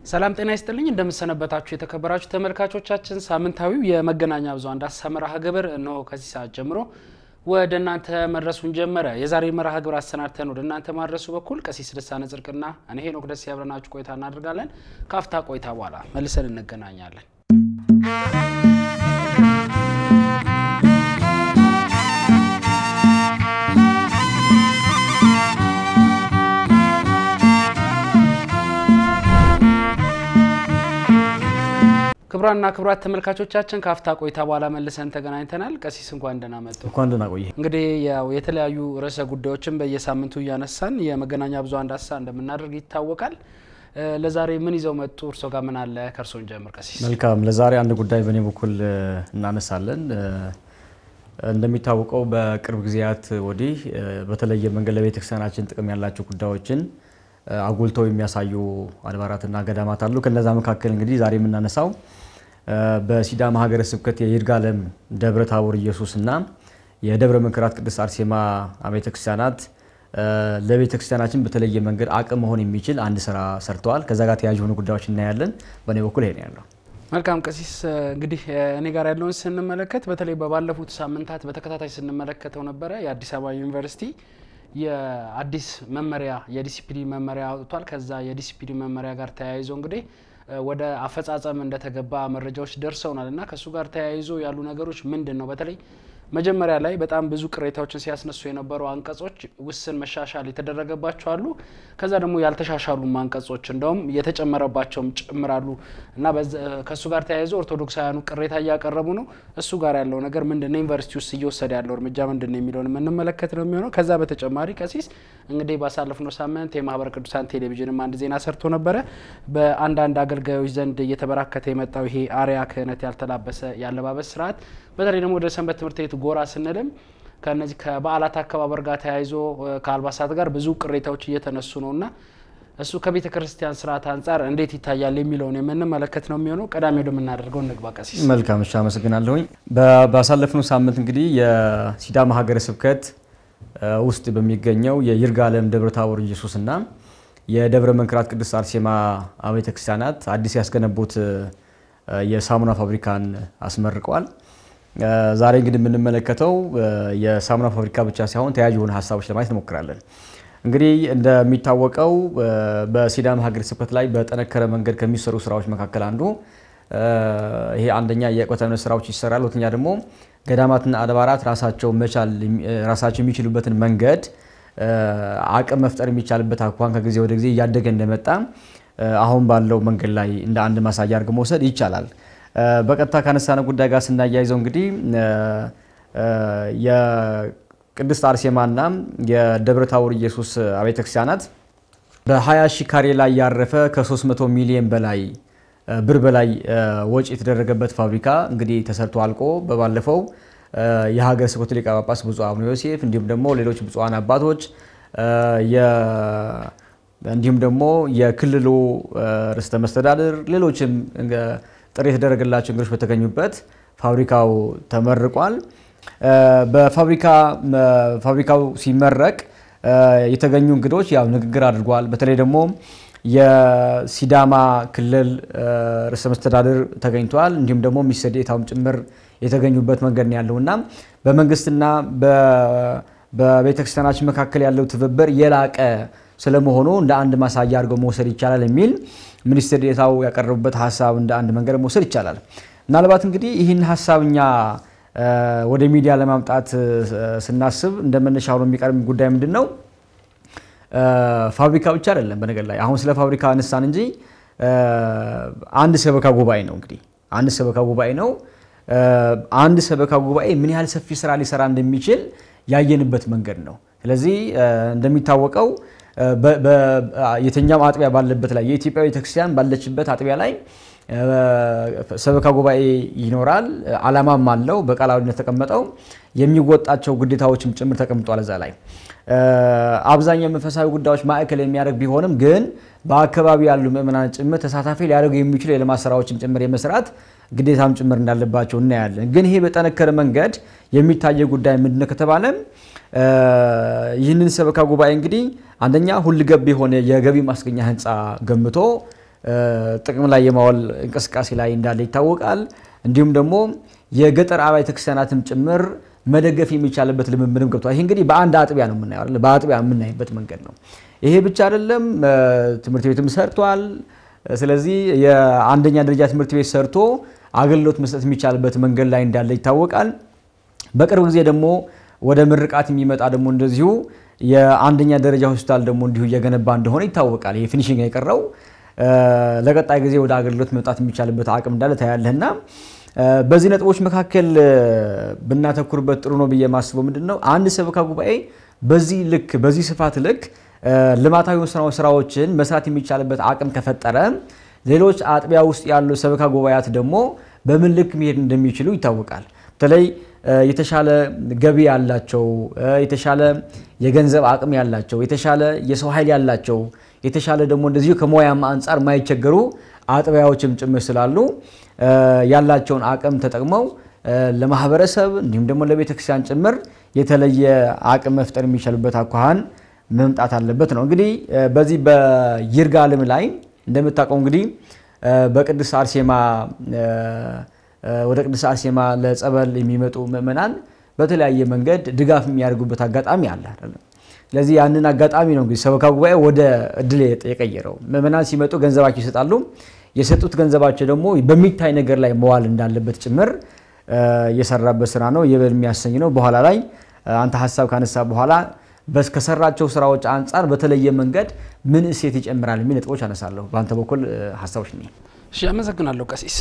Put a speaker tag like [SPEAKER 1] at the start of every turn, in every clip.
[SPEAKER 1] ሰላም ጤና ይስጥልኝ። እንደምሰነበታችሁ የተከበራችሁ ተመልካቾቻችን፣ ሳምንታዊው የመገናኛ ብዙኃን ዳሰሳ መርሃ ግብር እነሆ ከዚህ ሰዓት ጀምሮ ወደ እናንተ መድረሱን ጀመረ። የዛሬ መርሃ ግብር አሰናድተን ወደ እናንተ ማድረሱ በኩል ቀሲስ ልሳነ ጽድቅና እኔ ሄኖክ ደስ ያብረናችሁ ቆይታ እናደርጋለን። ካፍታ ቆይታ በኋላ መልሰን እንገናኛለን። ክቡራንና ክቡራት ተመልካቾቻችን ከአፍታ ቆይታ በኋላ መልሰን ተገናኝተናል። ቀሲስ እንኳን ደህና መጡ።
[SPEAKER 2] እንኳን ደህና ቆየ።
[SPEAKER 1] እንግዲህ ያው የተለያዩ ርዕሰ ጉዳዮችን በየሳምንቱ እያነሳን የመገናኛ ብዙኃን ዳሰሳ እንደምናደርግ ይታወቃል። ለዛሬ ምን ይዘው መጡ? እርሶ ጋር ምን አለ? ከእርሶን ጀምር ቀሲስ።
[SPEAKER 2] መልካም። ለዛሬ አንድ ጉዳይ በእኔ በኩል እናነሳለን። እንደሚታወቀው በቅርብ ጊዜያት ወዲህ በተለየ መንገድ ለቤተክርስቲያናችን ጥቅም ያላቸው ጉዳዮችን አጉልተው የሚያሳዩ አድባራትና ገዳማት አሉ። ከነዛ መካከል እንግዲህ ዛሬ የምናነሳው በሲዳማ ሀገረ ስብከት የይርጋለም ደብረ ታቦር ኢየሱስና የደብረ መንክራት ቅድስት አርሴማ አብያተ ክርስቲያናት ለቤተ ክርስቲያናችን በተለየ መንገድ አቅም መሆን የሚችል አንድ ስራ ሰርተዋል። ከዛ ጋር ተያያዥ የሆኑ ጉዳዮች እናያለን። በእኔ በኩል ይሄ ነው ያለው።
[SPEAKER 1] መልካም ቀሲስ፣ እንግዲህ እኔ ጋር ያለውን ስንመለከት በተለይ በባለፉት ሳምንታት በተከታታይ ስንመለከተው ነበረ የአዲስ አበባ ዩኒቨርሲቲ የአዲስ መመሪያ የዲሲፕሊን መመሪያ አውጥቷል። ከዛ የዲሲፕሊን መመሪያ ጋር ተያይዞ እንግዲህ ወደ አፈጻጸም እንደተገባ መረጃዎች ደርሰውናል እና ከእሱ ጋር ተያይዞ ያሉ ነገሮች ምንድን ነው? በተለይ መጀመሪያ ላይ በጣም ብዙ ቅሬታዎችን ሲያስነሱ የነበሩ አንቀጾች ውስን መሻሻል የተደረገባቸው አሉ። ከዛ ደግሞ ያልተሻሻሉ አንቀጾች እንደውም የተጨመረባቸውም ጭምራሉ እና ከእሱ ጋር ተያይዞ ኦርቶዶክሳውያኑ ቅሬታ እያቀረቡ ነው። እሱ ጋር ያለው ነገር ምንድን ነው? ዩኒቨርሲቲ ውስጥ እየወሰደ ያለው እርምጃ ምንድን ነው የሚለውን የምንመለከት ነው የሚሆነው። ከዛ በተጨማሪ ቀሲስ እንግዲህ ባሳለፍነው ሳምንት የማህበረ ቅዱሳን ቴሌቪዥንም አንድ ዜና ሰርቶ ነበረ። በአንዳንድ አገልጋዮች ዘንድ እየተበራከተ የመጣው ይሄ አርያ ክህነት ያልተላበሰ የአለባበስ ስርዓት በተለይ ደግሞ ወደ ሰንበት ትምህርት ቤት ጎራ ስንልም ከነዚህ ከበዓላት አከባበር ጋር ተያይዞ ከአልባሳት ጋር ብዙ ቅሬታዎች እየተነሱ ነው እና እሱ ከቤተ ክርስቲያን ስርዓት አንጻር እንዴት ይታያል የሚለውን የምንመለከት ነው የሚሆነው። ቀዳሚ ወደምናደርገው እንግባ ቀሲስ።
[SPEAKER 2] መልካም እሺ፣ አመሰግናለሁኝ። ባሳለፍነው ሳምንት እንግዲህ የሲዳማ ሀገረ ስብከት ውስጥ በሚገኘው የይርጋለም ደብረ ታቦር ኢየሱስና የደብረ መንክራት ቅድስት አርሴማ አብያተ ክርስቲያናት አዲስ ያስገነቡት የሳሙና ፋብሪካን አስመርቀዋል። ዛሬ እንግዲህ የምንመለከተው የሳሙና ፋብሪካ ብቻ ሳይሆን ተያያዥ የሆኑ ሀሳቦች ለማየት እንሞክራለን። እንግዲህ እንደሚታወቀው በሲዳማ ሀገረ ስብከት ላይ በጠነከረ መንገድ ከሚሰሩ ስራዎች መካከል አንዱ ይሄ አንደኛ የዕቆተ እምነት ስራዎች ይሰራል። ሁለተኛ ደግሞ ገዳማትና አድባራት ራሳቸው መቻል ራሳቸው የሚችሉበትን መንገድ አቅም መፍጠር የሚቻልበት አኳኋን ከጊዜ ወደ ጊዜ እያደገ እንደመጣ አሁን ባለው መንገድ ላይ እንደ አንድ ማሳያ አድርጎ መውሰድ ይቻላል። በቀጥታ ካነሳነው ጉዳይ ጋር ስናያይዘው እንግዲህ የቅድስት አርሴማና የደብረ ታቦር ኢየሱስ አብያተ ክርስቲያናት በ20 ሺህ ካሬ ላይ ያረፈ ከ300 ሚሊዮን በላይ ብር በላይ ወጪ የተደረገበት ፋብሪካ እንግዲህ ተሰርቶ አልቆ በባለፈው የሀገረ ስብከቱ ሊቀ ጳጳስ ብፁዕ አቡነ ዮሴፍ እንዲሁም ደግሞ ሌሎች ብፁዓን አባቶች እንዲሁም ደግሞ የክልሉ ርዕሰ መስተዳድር ሌሎችም ጥሪ የተደረገላቸው እንግዶች በተገኙበት ፋብሪካው ተመርቋል። በፋብሪካው ሲመረቅ የተገኙ እንግዶች ያው ንግግር አድርጓል። በተለይ ደግሞ የሲዳማ ክልል ርዕሰ መስተዳድር ተገኝቷል። እንዲሁም ደግሞ ሚኒስትር ዴኤታውም ጭምር የተገኙበት መንገድ ነው ያለው እና በመንግስትና በቤተክርስቲያናችን መካከል ያለው ትብብር የላቀ ስለመሆኑ እንደ አንድ ማሳያ አድርገው መውሰድ ይቻላል የሚል ሚኒስትር ዴኤታው ያቀረቡበት ሀሳብ እንደ አንድ መንገድ መውሰድ ይቻላል። ምናልባት እንግዲህ ይህን ሀሳብ እኛ ወደ ሚዲያ ለማምጣት ስናስብ እንደ መነሻ ሆኖ የሚቀርብ ጉዳይ ምንድን ነው? ፋብሪካ ብቻ አይደለም። በነገር ላይ አሁን ስለ ፋብሪካ አነሳን እንጂ አንድ ሰበካ ጉባኤ ነው እንግዲህ አንድ ሰበካ ጉባኤ ነው። አንድ ሰበካ ጉባኤ ምን ያህል ሰፊ ስራ ሊሰራ እንደሚችል ያየንበት መንገድ ነው። ስለዚህ እንደሚታወቀው የትኛውም አጥቢያ ባለበት ላይ የኢትዮጵያ ቤተክርስቲያን ባለችበት አጥቢያ ላይ ሰበካ ጉባኤ ይኖራል። ዓላማም አለው። በቃላዊነት ተቀመጠው የሚወጣቸው ግዴታዎችም ጭምር ተቀምጧል እዛ ላይ አብዛኛው መንፈሳዊ ጉዳዮች ማዕከል የሚያደርግ ቢሆንም ግን በአካባቢ ያሉ ምእመናን ጭምር ተሳታፊ ሊያደርጉ የሚችሉ የልማት ስራዎችም ጭምር የመስራት ግዴታም ጭምር እንዳለባቸው እናያለን። ግን ይሄ በጠነከረ መንገድ የሚታየ ጉዳይ ምንድነው ከተባለ ይህንን ሰበካ ጉባኤ እንግዲህ አንደኛ ሁልገብ የሆነ የገቢ ማስገኛ ህንፃ ገንብቶ ጥቅም ላይ የማዋል እንቅስቃሴ ላይ እንዳለ ይታወቃል። እንዲሁም ደግሞ የገጠር አብያተ ክርስቲያናትም ጭምር መደገፍ የሚቻልበት ልምምድም ገብቷል። ይህ እንግዲህ በአንድ አጥቢያ ነው የምናየው አይደል? በአጥቢያ የምናይበት መንገድ ነው። ይሄ ብቻ አይደለም፣ ትምህርት ቤትም ሰርቷል። ስለዚህ የአንደኛ ደረጃ ትምህርት ቤት ሰርቶ አገልግሎት መስጠት የሚቻልበት መንገድ ላይ እንዳለ ይታወቃል። በቅርብ ጊዜ ደግሞ ወደ ምርቃት የሚመጣ ደግሞ እንደዚሁ የአንደኛ ደረጃ ሆስፒታል ደግሞ እንዲሁ እየገነባ እንደሆነ ይታወቃል። ይሄ ፊኒሽንግ የቀረው ለቀጣይ ጊዜ ወደ አገልግሎት መምጣት የሚቻልበት አቅም እንዳለ ታያለህና በዚህ ነጥቦች መካከል ብናተኩርበት ጥሩ ነው ብዬ የማስበው ምንድን ነው አንድ ሰበካ ጉባኤ በዚህ ልክ በዚህ ስፋት ልክ ልማታዊ ስራዎችን መስራት የሚቻልበት አቅም ከፈጠረ ሌሎች አጥቢያ ውስጥ ያሉ ሰበካ ጉባኤያት ደግሞ በምን ልክ መሄድ እንደሚችሉ ይታወቃል። በተለይ የተሻለ ገቢ ያላቸው፣ የተሻለ የገንዘብ አቅም ያላቸው፣ የተሻለ የሰው ኃይል ያላቸው፣ የተሻለ ደግሞ እንደዚሁ ከሙያም አንጻር የማይቸገሩ አጥቢያዎችም ጭምር ስላሉ ያላቸውን አቅም ተጠቅመው ለማህበረሰብ እንዲሁም ደግሞ ለቤተ ክርስቲያን ጭምር የተለየ አቅም መፍጠር የሚችልበት አኳኋን መምጣት አለበት ነው። እንግዲህ በዚህ በይርጋለም ላይ እንደምታውቀው እንግዲህ በቅድስት አርሴማ ወደ ቅድስት አርሴማ ለጸበል የሚመጡ ምእመናን በተለያየ መንገድ ድጋፍ የሚያደርጉበት አጋጣሚ አለ አይደለም። ስለዚህ ያንን አጋጣሚ ነው እንግዲህ ሰበካ ጉባኤ ወደ እድል የቀየረው። ምእመናን ሲመጡ ገንዘባቸው ይሰጣሉ። የሰጡት ገንዘባቸው ደግሞ በሚታይ ነገር ላይ መዋል እንዳለበት ጭምር የሰራበት ስራ ነው። ይበል የሚያሰኝ ነው። በኋላ ላይ አንተ ሀሳብ ካነሳ በኋላ ከሰራቸው ስራዎች አንጻር በተለየ መንገድ ምን እሴት ይጨምራል የሚል ነጥቦች አነሳለሁ። በአንተ በኩል ሀሳቦች ነ
[SPEAKER 1] እሺ፣ አመሰግናለሁ ቀሲስ፣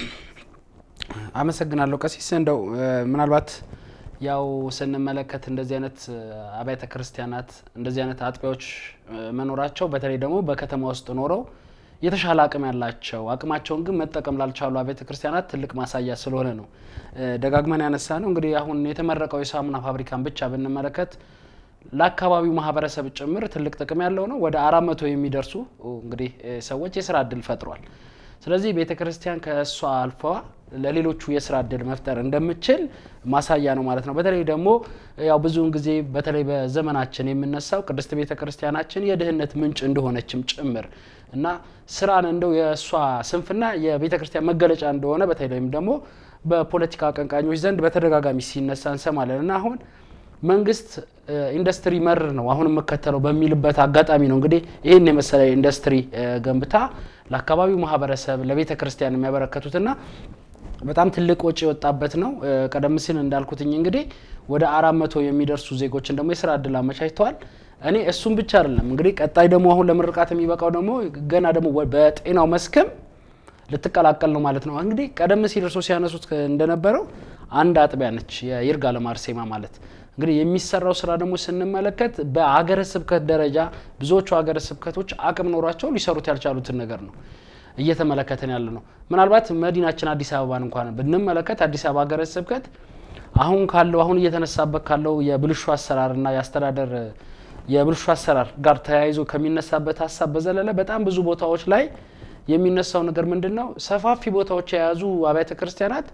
[SPEAKER 1] አመሰግናለሁ ቀሲስ። እንደው ምናልባት ያው ስንመለከት እንደዚህ አይነት አብያተ ክርስቲያናት እንደዚህ አይነት አጥቢያዎች መኖራቸው በተለይ ደግሞ በከተማ ውስጥ ኖረው የተሻለ አቅም ያላቸው አቅማቸውን ግን መጠቀም ላልቻሉ አብያተ ክርስቲያናት ትልቅ ማሳያ ስለሆነ ነው ደጋግመን ያነሳ ነው። እንግዲህ አሁን የተመረቀው የሳሙና ፋብሪካን ብቻ ብንመለከት ለአካባቢው ማህበረሰብ ጭምር ትልቅ ጥቅም ያለው ነው። ወደ አራት መቶ የሚደርሱ እንግዲህ ሰዎች የስራ እድል ፈጥሯል። ስለዚህ ቤተ ክርስቲያን ከእሷ አልፏ ለሌሎቹ የስራ እድል መፍጠር እንደምችል ማሳያ ነው ማለት ነው። በተለይ ደግሞ ያው ብዙውን ጊዜ በተለይ በዘመናችን የምነሳው ቅድስት ቤተ ክርስቲያናችን የድህነት ምንጭ እንደሆነችም ጭምር እና ስራን እንደው የእሷ ስንፍና የቤተ ክርስቲያን መገለጫ እንደሆነ በተለይም ደግሞ በፖለቲካ አቀንቃኞች ዘንድ በተደጋጋሚ ሲነሳ እንሰማለን እና አሁን መንግስት ኢንዱስትሪ መር ነው አሁን የምከተለው በሚልበት አጋጣሚ ነው እንግዲህ ይህን የመሰለ ኢንዱስትሪ ገንብታ ለአካባቢው ማህበረሰብ ለቤተ ክርስቲያን የሚያበረከቱትና በጣም ትልቅ ወጪ የወጣበት ነው። ቀደም ሲል እንዳልኩትኝ እንግዲህ ወደ አራት መቶ የሚደርሱ ዜጎችን ደግሞ የስራ እድል አመቻችተዋል። እኔ እሱም ብቻ አይደለም እንግዲህ ቀጣይ ደግሞ አሁን ለምርቃት የሚበቃው ደግሞ ገና ደግሞ በጤናው መስክም ልትቀላቀል ነው ማለት ነው። እንግዲህ ቀደም ሲል እርሶ ሲያነሱት እንደነበረው አንድ አጥቢያ ነች የይርጋለም አርሴማ ማለት እንግዲህ የሚሰራው ስራ ደግሞ ስንመለከት በሀገረ ስብከት ደረጃ ብዙዎቹ ሀገረ ስብከቶች አቅም ኖሯቸው ሊሰሩት ያልቻሉትን ነገር ነው እየተመለከትን ያለ ነው። ምናልባት መዲናችን አዲስ አበባን እንኳን ብንመለከት አዲስ አበባ ሀገረ ስብከት አሁን ካለው አሁን እየተነሳበት ካለው የብልሹ አሰራርና የአስተዳደር የብልሹ አሰራር ጋር ተያይዞ ከሚነሳበት ሀሳብ በዘለለ በጣም ብዙ ቦታዎች ላይ የሚነሳው ነገር ምንድን ነው? ሰፋፊ ቦታዎች የያዙ አብያተ ክርስቲያናት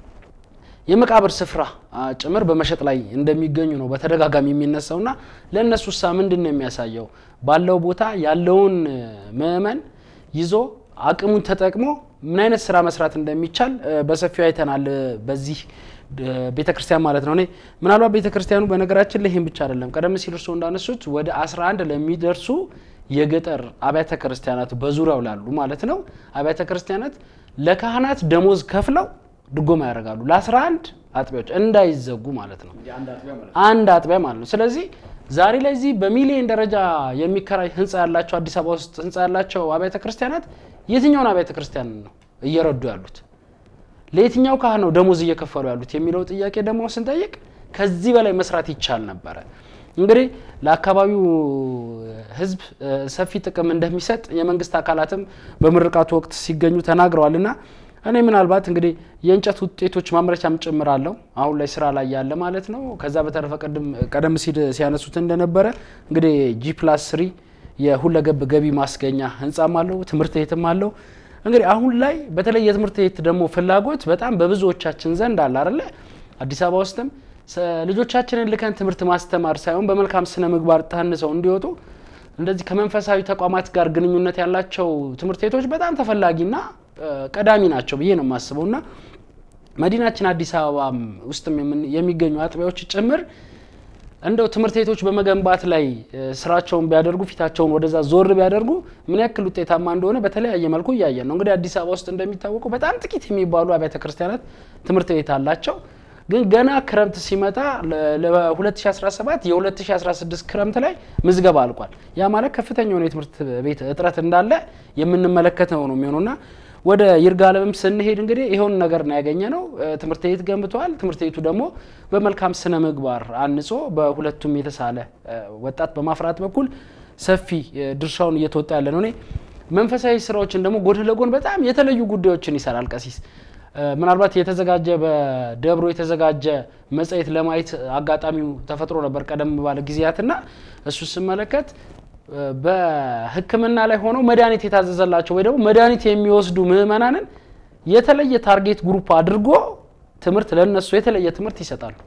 [SPEAKER 1] የመቃብር ስፍራ ጭምር በመሸጥ ላይ እንደሚገኙ ነው በተደጋጋሚ የሚነሳውና ለእነሱ ሳ ምንድን ነው የሚያሳየው? ባለው ቦታ ያለውን ምእመን ይዞ አቅሙን ተጠቅሞ ምን አይነት ስራ መስራት እንደሚቻል በሰፊው አይተናል። በዚህ ቤተ ክርስቲያን ማለት ነው። እኔ ምናልባት ቤተ ክርስቲያኑ በነገራችን ላይ ይህም ብቻ አይደለም። ቀደም ሲል እርስዎ እንዳነሱት ወደ 11 ለሚደርሱ የገጠር አብያተ ክርስቲያናት በዙሪያው ላሉ ማለት ነው አብያተ ክርስቲያናት ለካህናት ደሞዝ ከፍለው ድጎማ ያደርጋሉ ለ11 አጥቢያዎች እንዳይዘጉ ማለት ነው። አንድ አጥቢያ ማለት ነው። ስለዚህ ዛሬ ላይ እዚህ በሚሊዮን ደረጃ የሚከራይ ህንፃ ያላቸው አዲስ አበባ ውስጥ ህንፃ ያላቸው አብያተ ክርስቲያናት የትኛውን አብያተ ክርስቲያን ነው እየረዱ ያሉት? ለየትኛው ካህን ነው ደሞዝ እየከፈሉ ያሉት የሚለው ጥያቄ ደግሞ ስንጠይቅ ከዚህ በላይ መስራት ይቻል ነበረ። እንግዲህ ለአካባቢው ህዝብ ሰፊ ጥቅም እንደሚሰጥ የመንግስት አካላትም በምርቃቱ ወቅት ሲገኙ ተናግረዋል እና እኔ ምናልባት እንግዲህ የእንጨት ውጤቶች ማምረቻም ጭምር አለው አሁን ላይ ስራ ላይ ያለ ማለት ነው። ከዛ በተረፈ ቀደም ሲል ሲያነሱት እንደነበረ እንግዲህ ጂ ፕላስ ስሪ የሁለገብ ገቢ ማስገኛ ህንጻም አለው፣ ትምህርት ቤትም አለው። እንግዲህ አሁን ላይ በተለይ የትምህርት ቤት ደግሞ ፍላጎት በጣም በብዙዎቻችን ዘንድ አለ አይደለ? አዲስ አበባ ውስጥም ልጆቻችንን ልከን ትምህርት ማስተማር ሳይሆን በመልካም ስነ ምግባር ታንሰው እንዲወጡ እንደዚህ ከመንፈሳዊ ተቋማት ጋር ግንኙነት ያላቸው ትምህርት ቤቶች በጣም ተፈላጊና ቀዳሚ ናቸው ብዬ ነው የማስበው እና መዲናችን አዲስ አበባ ውስጥም የሚገኙ አጥቢያዎች ጭምር እንደው ትምህርት ቤቶች በመገንባት ላይ ስራቸውን ቢያደርጉ ፊታቸውን ወደዛ ዞር ቢያደርጉ ምን ያክል ውጤታማ እንደሆነ በተለያየ መልኩ እያየን ነው። እንግዲህ አዲስ አበባ ውስጥ እንደሚታወቀው በጣም ጥቂት የሚባሉ አብያተ ክርስቲያናት ትምህርት ቤት አላቸው። ግን ገና ክረምት ሲመጣ ለ2017 የ2016 ክረምት ላይ ምዝገባ አልቋል። ያ ማለት ከፍተኛ የሆነ የትምህርት ቤት እጥረት እንዳለ የምንመለከተው ነው የሚሆነውና ወደ ይርጋለምም ስንሄድ እንግዲህ ይኸውን ነገር ነው ያገኘ ነው። ትምህርት ቤት ገንብተዋል። ትምህርት ቤቱ ደግሞ በመልካም ስነ ምግባር አንጾ በሁለቱም የተሳለ ወጣት በማፍራት በኩል ሰፊ ድርሻውን እየተወጣ ያለ ነው። እኔ መንፈሳዊ ስራዎችን ደግሞ ጎን ለጎን በጣም የተለዩ ጉዳዮችን ይሰራል ቀሲስ። ምናልባት የተዘጋጀ በደብሮ የተዘጋጀ መጽሔት ለማየት አጋጣሚው ተፈጥሮ ነበር ቀደም ባለ ጊዜያትና እሱ ስመለከት በሕክምና ላይ ሆነው መድኃኒት የታዘዘላቸው ወይ ደግሞ መድኃኒት የሚወስዱ ምዕመናንን የተለየ ታርጌት ግሩፕ አድርጎ ትምህርት ለነሱ የተለየ ትምህርት ይሰጣሉ።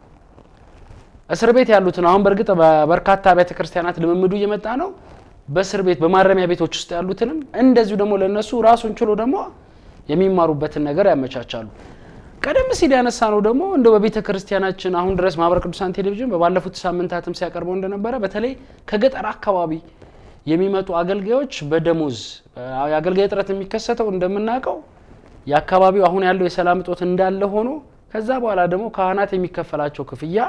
[SPEAKER 1] እስር ቤት ያሉትን አሁን በእርግጥ በበርካታ አብያተ ክርስቲያናት ልምምዱ እየመጣ ነው። በእስር ቤት በማረሚያ ቤቶች ውስጥ ያሉትንም እንደዚሁ ደግሞ ለነሱ ራሱን ችሎ ደግሞ የሚማሩበትን ነገር ያመቻቻሉ። ቀደም ሲል ያነሳ ነው ደግሞ እንደው በቤተ ክርስቲያናችን አሁን ድረስ ማህበረ ቅዱሳን ቴሌቪዥን በባለፉት ሳምንታትም ሲያቀርበው እንደነበረ በተለይ ከገጠር አካባቢ የሚመጡ አገልጋዮች በደሞዝ የአገልጋይ እጥረት የሚከሰተው እንደምናውቀው የአካባቢው አሁን ያለው የሰላም እጦት እንዳለ ሆኖ ከዛ በኋላ ደግሞ ካህናት የሚከፈላቸው ክፍያ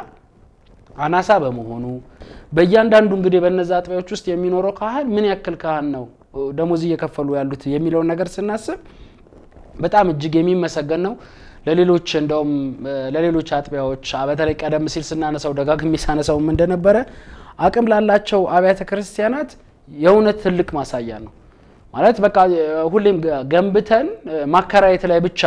[SPEAKER 1] አናሳ በመሆኑ በእያንዳንዱ እንግዲህ በነዛ አጥቢያዎች ውስጥ የሚኖረው ካህን ምን ያክል ካህን ነው ደሞዝ እየከፈሉ ያሉት የሚለውን ነገር ስናስብ በጣም እጅግ የሚመሰገን ነው። ለሌሎች እንደውም ለሌሎች አጥቢያዎች በተለይ ቀደም ሲል ስናነሳው ደጋግሜ ሳነሳውም እንደነበረ አቅም ላላቸው አብያተ ክርስቲያናት የእውነት ትልቅ ማሳያ ነው። ማለት በቃ ሁሌም ገንብተን ማከራየት ላይ ብቻ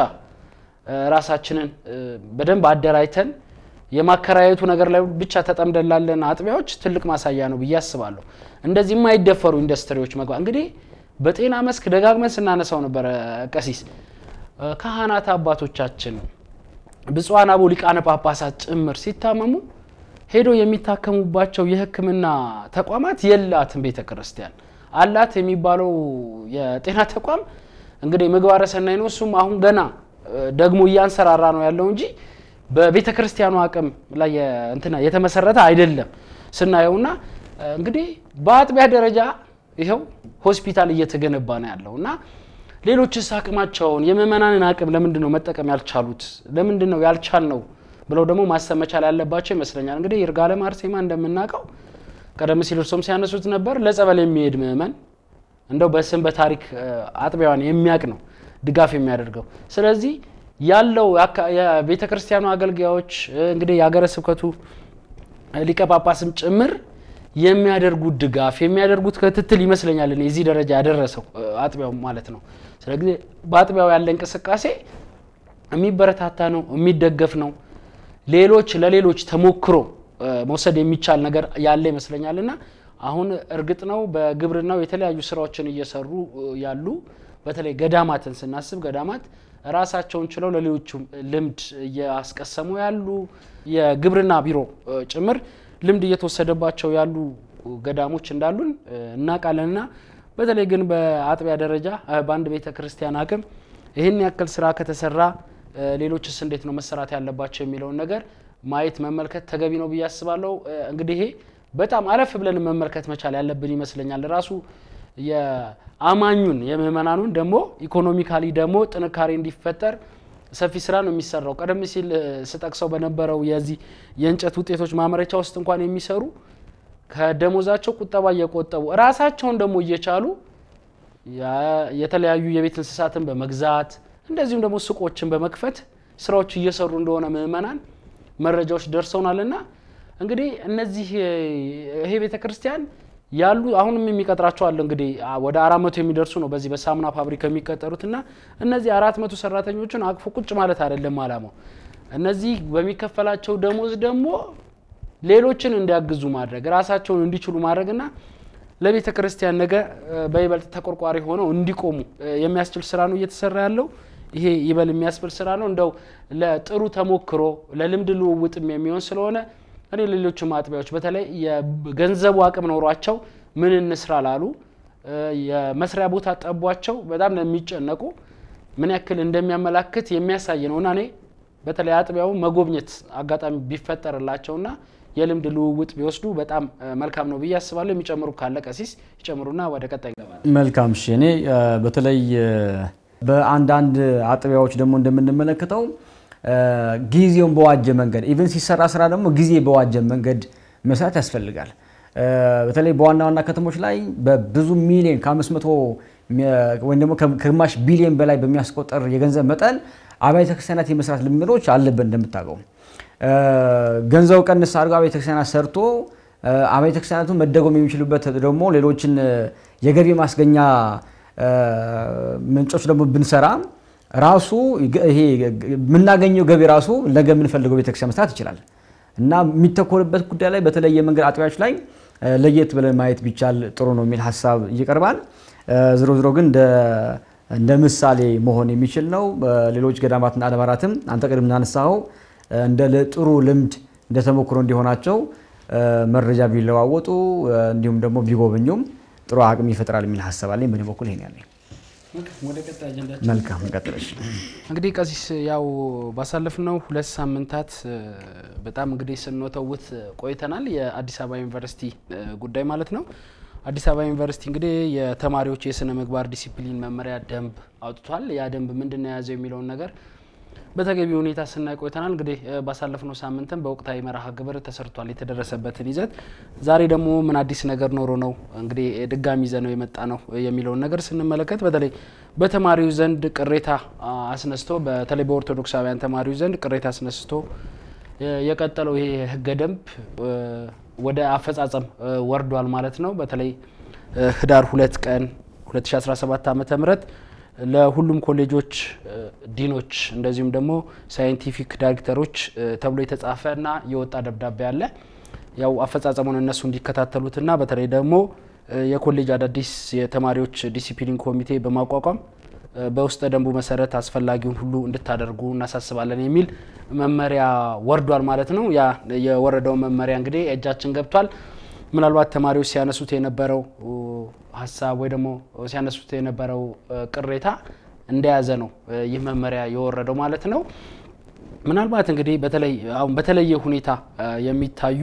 [SPEAKER 1] ራሳችንን በደንብ አደራጅተን የማከራየቱ ነገር ላይ ብቻ ተጠምደን ላለን አጥቢያዎች ትልቅ ማሳያ ነው ብዬ አስባለሁ። እንደዚህ የማይደፈሩ ኢንዱስትሪዎች መግባት እንግዲህ በጤና መስክ ደጋግመን ስናነሳው ነበረ ቀሲስ ካህናት አባቶቻችን ብፁዓን አበው ሊቃነ ጳጳሳት ጭምር ሲታመሙ ሄዶ የሚታከሙባቸው የሕክምና ተቋማት የላትም ቤተ ክርስቲያን አላት የሚባለው የጤና ተቋም እንግዲህ ምግባረ ሰናይ ነው። እሱም አሁን ገና ደግሞ እያንሰራራ ነው ያለው እንጂ በቤተ ክርስቲያኑ አቅም ላይ እንትና የተመሰረተ አይደለም ስናየውና እንግዲህ በአጥቢያ ደረጃ ይኸው ሆስፒታል እየተገነባ ነው ያለው እና ሌሎችስ አቅማቸውን የምእመናንን አቅም ለምንድን ነው መጠቀም ያልቻሉት? ለምንድን ነው ያልቻል ነው ብለው ደግሞ ማሰብ መቻል ያለባቸው ይመስለኛል። እንግዲህ ይርጋለም አርሴማ እንደምናውቀው ቀደም ሲል እርሶም ሲያነሱት ነበር ለጸበል የሚሄድ ምእመን እንደው በስም በታሪክ አጥቢያዋን የሚያውቅ ነው ድጋፍ የሚያደርገው። ስለዚህ ያለው የቤተ ክርስቲያኑ አገልጋዮች እንግዲህ የሀገረ ስብከቱ ሊቀ ጳጳስም ጭምር የሚያደርጉት ድጋፍ የሚያደርጉት ክትትል ይመስለኛል እኔ እዚህ ደረጃ ያደረሰው አጥቢያው ማለት ነው። ስለዚህ በአጥቢያው ያለ እንቅስቃሴ የሚበረታታ ነው፣ የሚደገፍ ነው። ሌሎች ለሌሎች ተሞክሮ መውሰድ የሚቻል ነገር ያለ ይመስለኛል እና አሁን እርግጥ ነው በግብርናው የተለያዩ ስራዎችን እየሰሩ ያሉ በተለይ ገዳማትን ስናስብ ገዳማት ራሳቸውን ችለው ለሌሎቹም ልምድ እያስቀሰሙ ያሉ የግብርና ቢሮ ጭምር ልምድ እየተወሰደባቸው ያሉ ገዳሞች እንዳሉን እናውቃለንና በተለይ ግን በአጥቢያ ደረጃ በአንድ ቤተ ክርስቲያን አቅም ይህን ያክል ስራ ከተሰራ ሌሎችስ እንዴት ነው መሰራት ያለባቸው የሚለውን ነገር ማየት መመልከት ተገቢ ነው ብዬ አስባለሁ። እንግዲህ ይሄ በጣም አለፍ ብለን መመልከት መቻል ያለብን ይመስለኛል። ራሱ የአማኙን የምእመናኑን ደግሞ ኢኮኖሚካሊ ደግሞ ጥንካሬ እንዲፈጠር ሰፊ ስራ ነው የሚሰራው። ቀደም ሲል ስጠቅሰው በነበረው የዚህ የእንጨት ውጤቶች ማምረቻ ውስጥ እንኳን የሚሰሩ ከደሞዛቸው ቁጠባ እየቆጠቡ ራሳቸውን ደግሞ እየቻሉ የተለያዩ የቤት እንስሳትን በመግዛት እንደዚሁም ደግሞ ሱቆችን በመክፈት ስራዎች እየሰሩ እንደሆነ ምእመናን መረጃዎች ደርሰውናልና እንግዲህ እነዚህ ይሄ ቤተ ክርስቲያን ያሉ አሁንም የሚቀጥራቸው አለ እንግዲህ ወደ አራት መቶ የሚደርሱ ነው በዚህ በሳሙና ፋብሪካ የሚቀጠሩትና እነዚህ አራት መቶ ሰራተኞችን አቅፎ ቁጭ ማለት አይደለም አላማው። እነዚህ በሚከፈላቸው ደሞዝ ደግሞ ሌሎችን እንዲያግዙ ማድረግ ራሳቸውን እንዲችሉ ማድረግና ለቤተ ክርስቲያን ነገ በይበልጥ ተቆርቋሪ ሆነው እንዲቆሙ የሚያስችል ስራ ነው እየተሰራ ያለው። ይሄ ይበል የሚያስብል ስራ ነው። እንደው ለጥሩ ተሞክሮ ለልምድ ልውውጥም የሚሆን ስለሆነ እኔ ሌሎችም አጥቢያዎች በተለይ የገንዘቡ አቅም ኖሯቸው ምን እንስራ ላሉ የመስሪያ ቦታ ጠቧቸው በጣም ለሚጨነቁ ምን ያክል እንደሚያመላክት የሚያሳይ ነው እና እኔ በተለይ አጥቢያው መጎብኘት አጋጣሚ ቢፈጠርላቸውና የልምድ ልውውጥ ቢወስዱ በጣም መልካም ነው ብዬ አስባለሁ። የሚጨምሩ ካለ ቀሲስ ይጨምሩና ወደ ቀጣይ እንገባለን።
[SPEAKER 2] መልካም እሺ። እኔ በተለይ በአንዳንድ አጥቢያዎች ደግሞ እንደምንመለከተው ጊዜውን በዋጀ መንገድ ኢቨን ሲሰራ ስራ ደግሞ ጊዜ በዋጀ መንገድ መስራት ያስፈልጋል። በተለይ በዋና ዋና ከተሞች ላይ በብዙ ሚሊዮን ከአምስት መቶ ወይም ደግሞ ከግማሽ ቢሊዮን በላይ በሚያስቆጠር የገንዘብ መጠን አብያተ ክርስቲያናት የመስራት ልምዶች አለብን። እንደምታውቀው ገንዘቡ ቀንስ አድርገው አብያተ ክርስቲያናት ሰርቶ አብያተ ክርስቲያናቱ መደጎም የሚችሉበት ደግሞ ሌሎችን የገቢ ማስገኛ ምንጮች ደግሞ ብንሰራ ራሱ ይሄ የምናገኘው ገቢ ራሱ ነገ የምንፈልገው ቤተክርስቲያን መስራት ይችላል እና የሚተኮርበት ጉዳይ ላይ በተለየ መንገድ አጥቢያዎች ላይ ለየት ብለን ማየት ቢቻል ጥሩ ነው የሚል ሀሳብ ይቀርባል። ዝሮ ዝሮ ግን እንደ ምሳሌ መሆን የሚችል ነው። ሌሎች ገዳማትና አድባራትም አንተ ቅድም እናነሳኸው እንደ ጥሩ ልምድ እንደ ተሞክሮ እንዲሆናቸው መረጃ ቢለዋወጡ እንዲሁም ደግሞ ቢጎበኙም ጥሩ አቅም ይፈጥራል የሚል ሀሳብ አለኝ። በእኔ በኩል ይሄን ያለኝ።
[SPEAKER 1] ወደ ቀጣይ አጀንዳችን
[SPEAKER 2] መልካም እንቀጥለሽ።
[SPEAKER 1] እንግዲህ ቀሲስ ያው ባሳለፍነው ሁለት ሳምንታት በጣም እንግዲህ ስንወተውት ቆይተናል። የአዲስ አበባ ዩኒቨርሲቲ ጉዳይ ማለት ነው። አዲስ አበባ ዩኒቨርሲቲ እንግዲህ የተማሪዎች የስነ ምግባር ዲሲፕሊን መመሪያ ደንብ አውጥቷል። ያ ደንብ ምንድን ነው የያዘው የሚለውን ነገር በተገቢ ሁኔታ ስናይ ቆይተናል። እንግዲህ ባሳለፍነው ሳምንትም በወቅታዊ መርሃ ግብር ተሰርቷል የተደረሰበትን ይዘት። ዛሬ ደግሞ ምን አዲስ ነገር ኖሮ ነው እንግዲህ ድጋሚ ይዘ ነው የመጣ ነው የሚለውን ነገር ስንመለከት በተለይ በተማሪው ዘንድ ቅሬታ አስነስቶ በተለይ በኦርቶዶክሳውያን ተማሪው ዘንድ ቅሬታ አስነስቶ የቀጠለው ይሄ ህገ ደንብ ወደ አፈጻጸም ወርዷል ማለት ነው። በተለይ ህዳር ሁለት ቀን 2017 ዓ ም ለሁሉም ኮሌጆች ዲኖች እንደዚሁም ደግሞ ሳይንቲፊክ ዳይሬክተሮች ተብሎ የተጻፈ እና የወጣ ደብዳቤ አለ። ያው አፈጻጸሙን እነሱ እንዲከታተሉትና በተለይ ደግሞ የኮሌጅ አዳዲስ የተማሪዎች ዲሲፕሊን ኮሚቴ በማቋቋም በውስጠ ደንቡ መሰረት አስፈላጊውን ሁሉ እንድታደርጉ እናሳስባለን የሚል መመሪያ ወርዷል ማለት ነው። ያ የወረደው መመሪያ እንግዲህ እጃችን ገብቷል። ምናልባት ተማሪዎች ሲያነሱት የነበረው ሀሳብ ወይ ደግሞ ሲያነሱት የነበረው ቅሬታ እንደያዘ ነው ይህ መመሪያ የወረደው ማለት ነው። ምናልባት እንግዲህ በተለይ አሁን በተለየ ሁኔታ የሚታዩ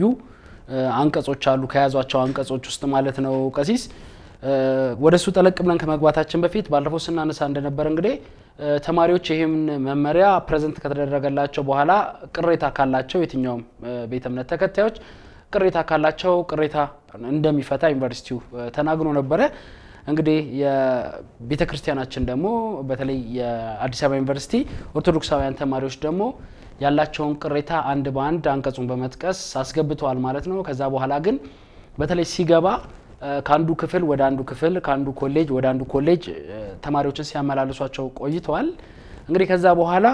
[SPEAKER 1] አንቀጾች አሉ ከያዟቸው አንቀጾች ውስጥ ማለት ነው ቀሲስ ወደ እሱ ጠለቅ ብለን ከመግባታችን በፊት ባለፈው ስናነሳ እንደነበረ እንግዲህ ተማሪዎች ይህን መመሪያ ፕሬዘንት ከተደረገላቸው በኋላ ቅሬታ ካላቸው የትኛውም ቤተ እምነት ተከታዮች ቅሬታ ካላቸው ቅሬታ እንደሚፈታ ዩኒቨርሲቲው ተናግሮ ነበረ። እንግዲህ የቤተ ክርስቲያናችን ደግሞ በተለይ የአዲስ አበባ ዩኒቨርሲቲ ኦርቶዶክሳውያን ተማሪዎች ደግሞ ያላቸውን ቅሬታ አንድ በአንድ አንቀጹን በመጥቀስ አስገብተዋል ማለት ነው። ከዛ በኋላ ግን በተለይ ሲገባ ከአንዱ ክፍል ወደ አንዱ ክፍል ከአንዱ ኮሌጅ ወደ አንዱ ኮሌጅ ተማሪዎችን ሲያመላልሷቸው ቆይተዋል። እንግዲህ ከዛ በኋላ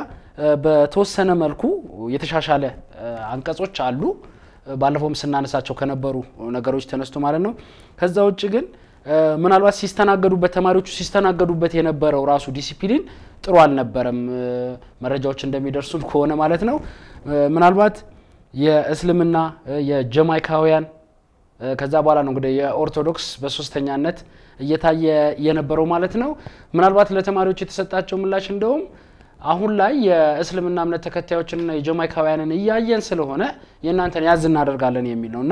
[SPEAKER 1] በተወሰነ መልኩ የተሻሻለ አንቀጾች አሉ። ባለፈውም ስናነሳቸው ከነበሩ ነገሮች ተነስቶ ማለት ነው። ከዛ ውጭ ግን ምናልባት ሲስተናገዱበት ተማሪዎቹ ሲስተናገዱበት የነበረው ራሱ ዲሲፕሊን ጥሩ አልነበረም። መረጃዎች እንደሚደርሱን ከሆነ ማለት ነው ምናልባት የእስልምና የጀማይካውያን ከዛ በኋላ ነው እንግዲህ የኦርቶዶክስ በሶስተኛነት እየታየ የነበረው ማለት ነው። ምናልባት ለተማሪዎች የተሰጣቸው ምላሽ እንደውም አሁን ላይ የእስልምና እምነት ተከታዮችንና የጀማይካውያንን እያየን ስለሆነ የእናንተን ያዝ እናደርጋለን የሚል ነው እና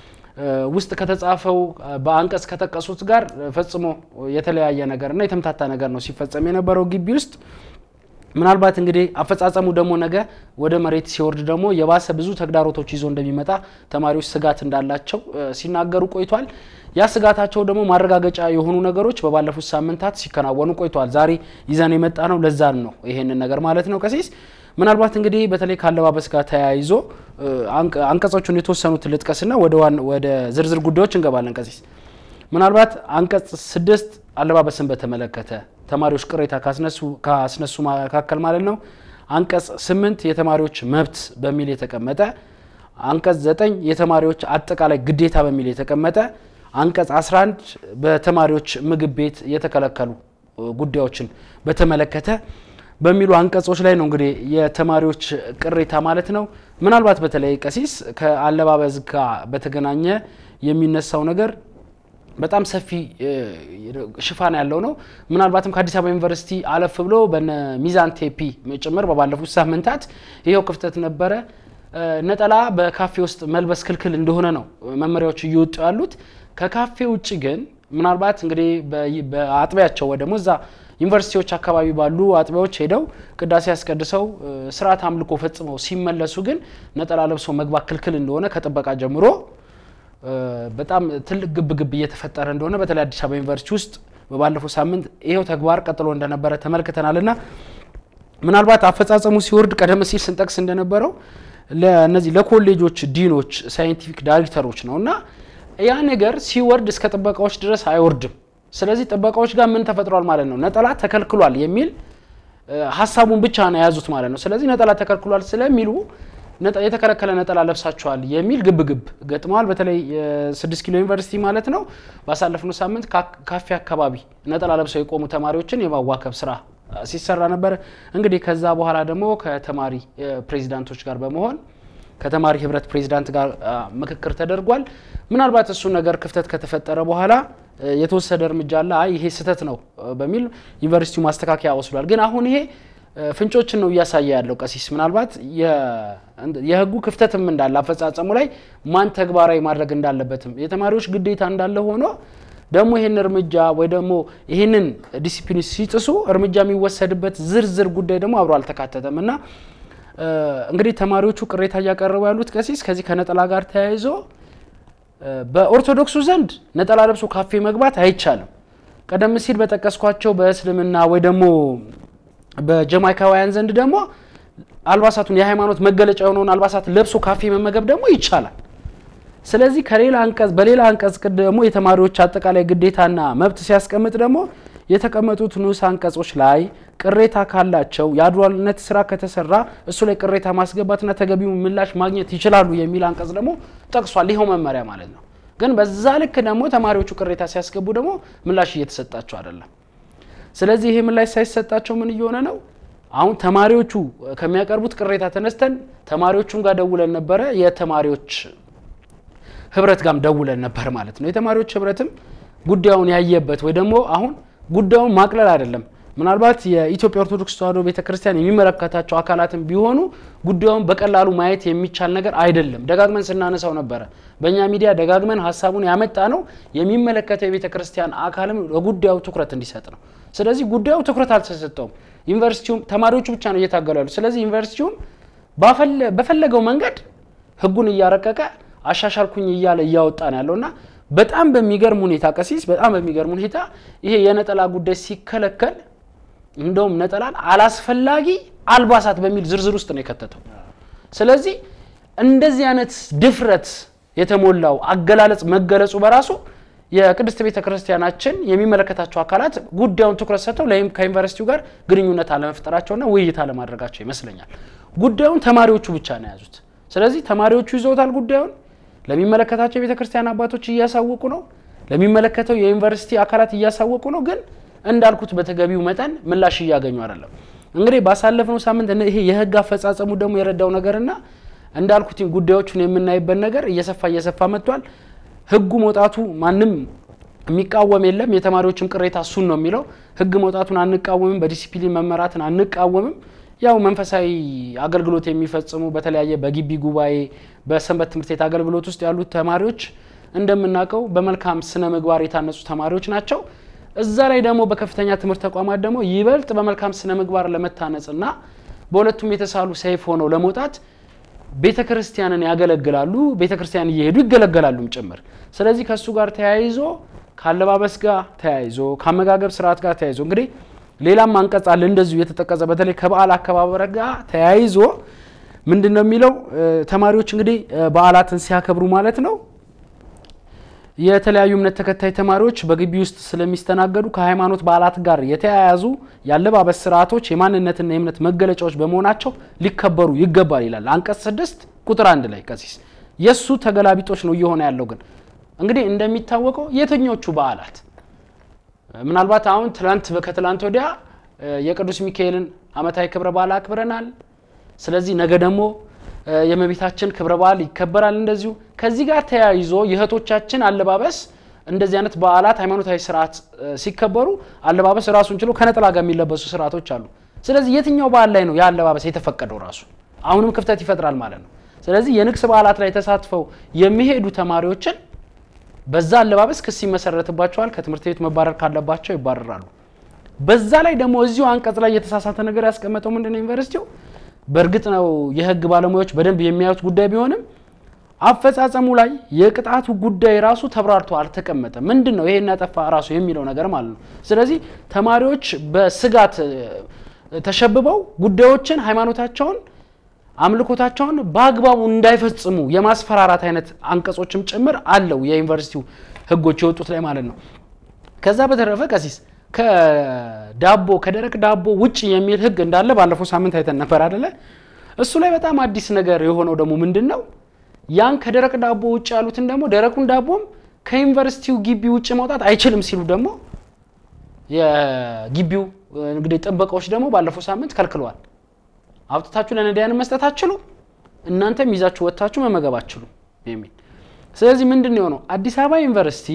[SPEAKER 1] ውስጥ ከተጻፈው በአንቀጽ ከጠቀሱት ጋር ፈጽሞ የተለያየ ነገርና የተምታታ ነገር ነው ሲፈጸም የነበረው ግቢ ውስጥ። ምናልባት እንግዲህ አፈጻጸሙ ደግሞ ነገ ወደ መሬት ሲወርድ ደግሞ የባሰ ብዙ ተግዳሮቶች ይዞ እንደሚመጣ ተማሪዎች ስጋት እንዳላቸው ሲናገሩ ቆይቷል። ያ ስጋታቸው ደግሞ ማረጋገጫ የሆኑ ነገሮች በባለፉት ሳምንታት ሲከናወኑ ቆይተዋል። ዛሬ ይዘን የመጣ ነው ለዛን ነው ይሄንን ነገር ማለት ነው ቀሲስ ምናልባት እንግዲህ በተለይ ከአለባበስ ጋር ተያይዞ አንቀጾቹን የተወሰኑት ልጥቀስና ወደ ዝርዝር ጉዳዮች እንገባለን ቀሲስ ምናልባት አንቀጽ ስድስት አለባበስን በተመለከተ ተማሪዎች ቅሬታ ካስነሱ መካከል ማለት ነው። አንቀጽ ስምንት የተማሪዎች መብት በሚል የተቀመጠ፣ አንቀጽ ዘጠኝ የተማሪዎች አጠቃላይ ግዴታ በሚል የተቀመጠ፣ አንቀጽ 11 በተማሪዎች ምግብ ቤት የተከለከሉ ጉዳዮችን በተመለከተ በሚሉ አንቀጾች ላይ ነው እንግዲህ የተማሪዎች ቅሬታ ማለት ነው። ምናልባት በተለይ ቀሲስ ከአለባበስ ጋር በተገናኘ የሚነሳው ነገር በጣም ሰፊ ሽፋን ያለው ነው። ምናልባትም ከአዲስ አበባ ዩኒቨርሲቲ አለፍ ብሎ በነ ሚዛን ቴፒ ጭምር በባለፉት ሳምንታት ይኸው ክፍተት ነበረ። ነጠላ በካፌ ውስጥ መልበስ ክልክል እንደሆነ ነው መመሪያዎች እየወጡ ያሉት። ከካፌ ውጭ ግን ምናልባት እንግዲህ በአጥቢያቸው ወይ ደግሞ እዛ ዩኒቨርሲቲዎች አካባቢ ባሉ አጥቢያዎች ሄደው ቅዳሴ ያስቀድሰው ስርዓት አምልኮ ፈጽመው ሲመለሱ ግን ነጠላ ለብሶ መግባት ክልክል እንደሆነ ከጥበቃ ጀምሮ በጣም ትልቅ ግብ ግብ እየተፈጠረ እንደሆነ በተለይ አዲስ አበባ ዩኒቨርሲቲ ውስጥ በባለፈው ሳምንት ይሄው ተግባር ቀጥሎ እንደነበረ ተመልክተናል እና ምናልባት አፈጻጸሙ ሲወርድ ቀደም ሲል ስንጠቅስ እንደነበረው ለእነዚህ ለኮሌጆች ዲኖች፣ ሳይንቲፊክ ዳይሬክተሮች ነው እና ያ ነገር ሲወርድ እስከ ጥበቃዎች ድረስ አይወርድም። ስለዚህ ጥበቃዎች ጋር ምን ተፈጥሯል ማለት ነው? ነጠላ ተከልክሏል የሚል ሀሳቡን ብቻ ነው የያዙት ማለት ነው። ስለዚህ ነጠላ ተከልክሏል ስለሚሉ የተከለከለ ነጠላ ለብሳችኋል የሚል ግብግብ ገጥመዋል። በተለይ ስድስት ኪሎ ዩኒቨርሲቲ ማለት ነው። ባሳለፍነው ሳምንት ካፌ አካባቢ ነጠላ ለብሰው የቆሙ ተማሪዎችን የማዋከብ ስራ ሲሰራ ነበር። እንግዲህ ከዛ በኋላ ደግሞ ከተማሪ ፕሬዚዳንቶች ጋር በመሆን ከተማሪ ህብረት ፕሬዚዳንት ጋር ምክክር ተደርጓል። ምናልባት እሱ ነገር ክፍተት ከተፈጠረ በኋላ የተወሰደ እርምጃ አለ። አይ ይሄ ስህተት ነው በሚል ዩኒቨርሲቲው ማስተካከያ ወስዷል። ግን አሁን ይሄ ፍንጮችን ነው እያሳየ ያለው ቀሲስ። ምናልባት የህጉ ክፍተትም እንዳለ አፈጻጸሙ ላይ ማን ተግባራዊ ማድረግ እንዳለበትም የተማሪዎች ግዴታ እንዳለ ሆኖ ደግሞ ይህን እርምጃ ወይ ደግሞ ይህንን ዲሲፕሊን ሲጥሱ እርምጃ የሚወሰድበት ዝርዝር ጉዳይ ደግሞ አብሮ አልተካተተም እና እንግዲህ ተማሪዎቹ ቅሬታ እያቀረቡ ያሉት ቀሲስ ከዚህ ከነጠላ ጋር ተያይዞ በኦርቶዶክሱ ዘንድ ነጠላ ለብሶ ካፌ መግባት አይቻልም። ቀደም ሲል በጠቀስኳቸው በእስልምና ወይ ደግሞ በጀማይካውያን ዘንድ ደግሞ አልባሳቱን የሃይማኖት መገለጫ የሆነውን አልባሳት ለብሶ ካፌ መመገብ ደግሞ ይቻላል። ስለዚህ ከሌላ አንቀጽ በሌላ አንቀጽ ደግሞ የተማሪዎች አጠቃላይ ግዴታና መብት ሲያስቀምጥ ደግሞ የተቀመጡት ንዑስ አንቀጾች ላይ ቅሬታ ካላቸው የአድሏልነት ስራ ከተሰራ እሱ ላይ ቅሬታ ማስገባትና ተገቢው ምላሽ ማግኘት ይችላሉ የሚል አንቀጽ ደግሞ ጠቅሷል። ይኸው መመሪያ ማለት ነው። ግን በዛ ልክ ደግሞ ተማሪዎቹ ቅሬታ ሲያስገቡ ደግሞ ምላሽ እየተሰጣቸው አይደለም። ስለዚህ ይሄ ምላሽ ሳይሰጣቸው ምን እየሆነ ነው? አሁን ተማሪዎቹ ከሚያቀርቡት ቅሬታ ተነስተን ተማሪዎቹም ጋር ደውለን ነበረ። የተማሪዎች ህብረት ጋርም ደውለን ነበር ማለት ነው። የተማሪዎች ህብረትም ጉዳዩን ያየበት ወይ ደግሞ አሁን ጉዳዩን ማቅለል አይደለም ምናልባት የኢትዮጵያ ኦርቶዶክስ ተዋሕዶ ቤተክርስቲያን የሚመለከታቸው አካላትም ቢሆኑ ጉዳዩን በቀላሉ ማየት የሚቻል ነገር አይደለም። ደጋግመን ስናነሳው ነበረ። በእኛ ሚዲያ ደጋግመን ሀሳቡን ያመጣ ነው የሚመለከተው የቤተክርስቲያን አካልም ለጉዳዩ ትኩረት እንዲሰጥ ነው። ስለዚህ ጉዳዩ ትኩረት አልተሰጠውም። ዩኒቨርሲቲውም ተማሪዎቹ ብቻ ነው እየታገሉ ያሉ። ስለዚህ ዩኒቨርሲቲውም በፈለገው መንገድ ህጉን እያረቀቀ አሻሻልኩኝ እያለ እያወጣ ነው ያለውና በጣም በሚገርም ሁኔታ ቀሲስ በጣም በሚገርም ሁኔታ ይሄ የነጠላ ጉዳይ ሲከለከል እንደውም ነጠላን አላስፈላጊ አልባሳት በሚል ዝርዝር ውስጥ ነው የከተተው። ስለዚህ እንደዚህ አይነት ድፍረት የተሞላው አገላለጽ መገለጹ በራሱ የቅድስት ቤተ ክርስቲያናችን የሚመለከታቸው አካላት ጉዳዩን ትኩረት ሰጥተው ከዩኒቨርሲቲው ጋር ግንኙነት አለመፍጠራቸውና ውይይት አለማድረጋቸው ይመስለኛል። ጉዳዩን ተማሪዎቹ ብቻ ነው የያዙት። ስለዚህ ተማሪዎቹ ይዘውታል ጉዳዩን ለሚመለከታቸው የቤተ ክርስቲያን አባቶች እያሳወቁ ነው። ለሚመለከተው የዩኒቨርሲቲ አካላት እያሳወቁ ነው። ግን እንዳልኩት በተገቢው መጠን ምላሽ እያገኙ አይደለም። እንግዲህ ባሳለፍነው ሳምንት ይሄ የህግ አፈጻጸሙ ደግሞ የረዳው ነገርና እንዳልኩት ጉዳዮቹን የምናይበት ነገር እየሰፋ እየሰፋ መጥቷል። ህጉ መውጣቱ ማንም የሚቃወም የለም። የተማሪዎችም ቅሬታ እሱን ነው የሚለው። ህግ መውጣቱን አንቃወምም፣ በዲሲፕሊን መመራትን አንቃወምም። ያው መንፈሳዊ አገልግሎት የሚፈጽሙ በተለያየ በግቢ ጉባኤ፣ በሰንበት ትምህርት ቤት አገልግሎት ውስጥ ያሉት ተማሪዎች እንደምናውቀው በመልካም ስነ ምግባር የታነጹ ተማሪዎች ናቸው። እዛ ላይ ደግሞ በከፍተኛ ትምህርት ተቋማት ደግሞ ይበልጥ በመልካም ስነ ምግባር ለመታነጽና በሁለቱም የተሳሉ ሰይፍ ሆነው ለመውጣት ቤተ ክርስቲያንን ያገለግላሉ። ቤተ ክርስቲያን እየሄዱ ይገለገላሉም ጭምር። ስለዚህ ከእሱ ጋር ተያይዞ ከአለባበስ ጋር ተያይዞ ከአመጋገብ ስርዓት ጋር ተያይዞ እንግዲህ ሌላም አንቀጽ አለ እንደዚሁ የተጠቀሰ በተለይ ከበዓል አከባበር ጋር ተያይዞ ምንድን ነው የሚለው ተማሪዎች እንግዲህ በዓላትን ሲያከብሩ ማለት ነው የተለያዩ እምነት ተከታይ ተማሪዎች በግቢ ውስጥ ስለሚስተናገዱ ከሃይማኖት በዓላት ጋር የተያያዙ የአለባበስ ስርዓቶች የማንነትና የእምነት መገለጫዎች በመሆናቸው ሊከበሩ ይገባል ይላል አንቀጽ ስድስት ቁጥር አንድ ላይ ቀሲስ የእሱ ተገላቢጦች ነው እየሆነ ያለው ግን እንግዲህ እንደሚታወቀው የትኞቹ በዓላት ምናልባት አሁን ትላንት ከትላንት ወዲያ የቅዱስ ሚካኤልን ዓመታዊ ክብረ በዓል አክብረናል። ስለዚህ ነገ ደግሞ የእመቤታችን ክብረ በዓል ይከበራል። እንደዚሁ ከዚህ ጋር ተያይዞ የእህቶቻችን አለባበስ እንደዚህ አይነት በዓላት ሃይማኖታዊ ስርዓት ሲከበሩ አለባበስ ራሱን ችሎ ከነጠላ ጋር የሚለበሱ ስርዓቶች አሉ። ስለዚህ የትኛው በዓል ላይ ነው ያ አለባበስ የተፈቀደው? ራሱ አሁንም ክፍተት ይፈጥራል ማለት ነው። ስለዚህ የንግስ በዓላት ላይ ተሳትፈው የሚሄዱ ተማሪዎችን በዛ አለባበስ ክስ ይመሰረትባቸዋል። ከትምህርት ቤት መባረር ካለባቸው ይባረራሉ። በዛ ላይ ደግሞ እዚሁ አንቀጽ ላይ የተሳሳተ ነገር ያስቀመጠው ምንድነው ዩኒቨርሲቲው በእርግጥ ነው የህግ ባለሙያዎች በደንብ የሚያዩት ጉዳይ ቢሆንም አፈጻጸሙ ላይ የቅጣቱ ጉዳይ ራሱ ተብራርቶ አልተቀመጠም። ምንድን ነው ይሄን ያጠፋ ራሱ የሚለው ነገር ማለት ነው። ስለዚህ ተማሪዎች በስጋት ተሸብበው ጉዳዮችን፣ ሃይማኖታቸውን፣ አምልኮታቸውን በአግባቡ እንዳይፈጽሙ የማስፈራራት አይነት አንቀጾችም ጭምር አለው የዩኒቨርሲቲው ህጎች የወጡት ላይ ማለት ነው። ከዛ በተረፈ ቀሲስ ከዳቦ ከደረቅ ዳቦ ውጭ የሚል ህግ እንዳለ ባለፈው ሳምንት አይተን ነበር አደለ? እሱ ላይ በጣም አዲስ ነገር የሆነው ደግሞ ምንድን ነው? ያን ከደረቅ ዳቦ ውጭ ያሉትን ደግሞ ደረቁን ዳቦም ከዩኒቨርሲቲው ግቢ ውጭ መውጣት አይችልም ሲሉ ደግሞ የግቢው እንግዲህ ጥበቃዎች ደግሞ ባለፈው ሳምንት ከልክለዋል። አውጥታችሁ ለነዳያን መስጠት አትችሉ፣ እናንተም ይዛችሁ ወጥታችሁ መመገብ አትችሉ የሚል ስለዚህ ምንድን ነው የሆነው አዲስ አበባ ዩኒቨርሲቲ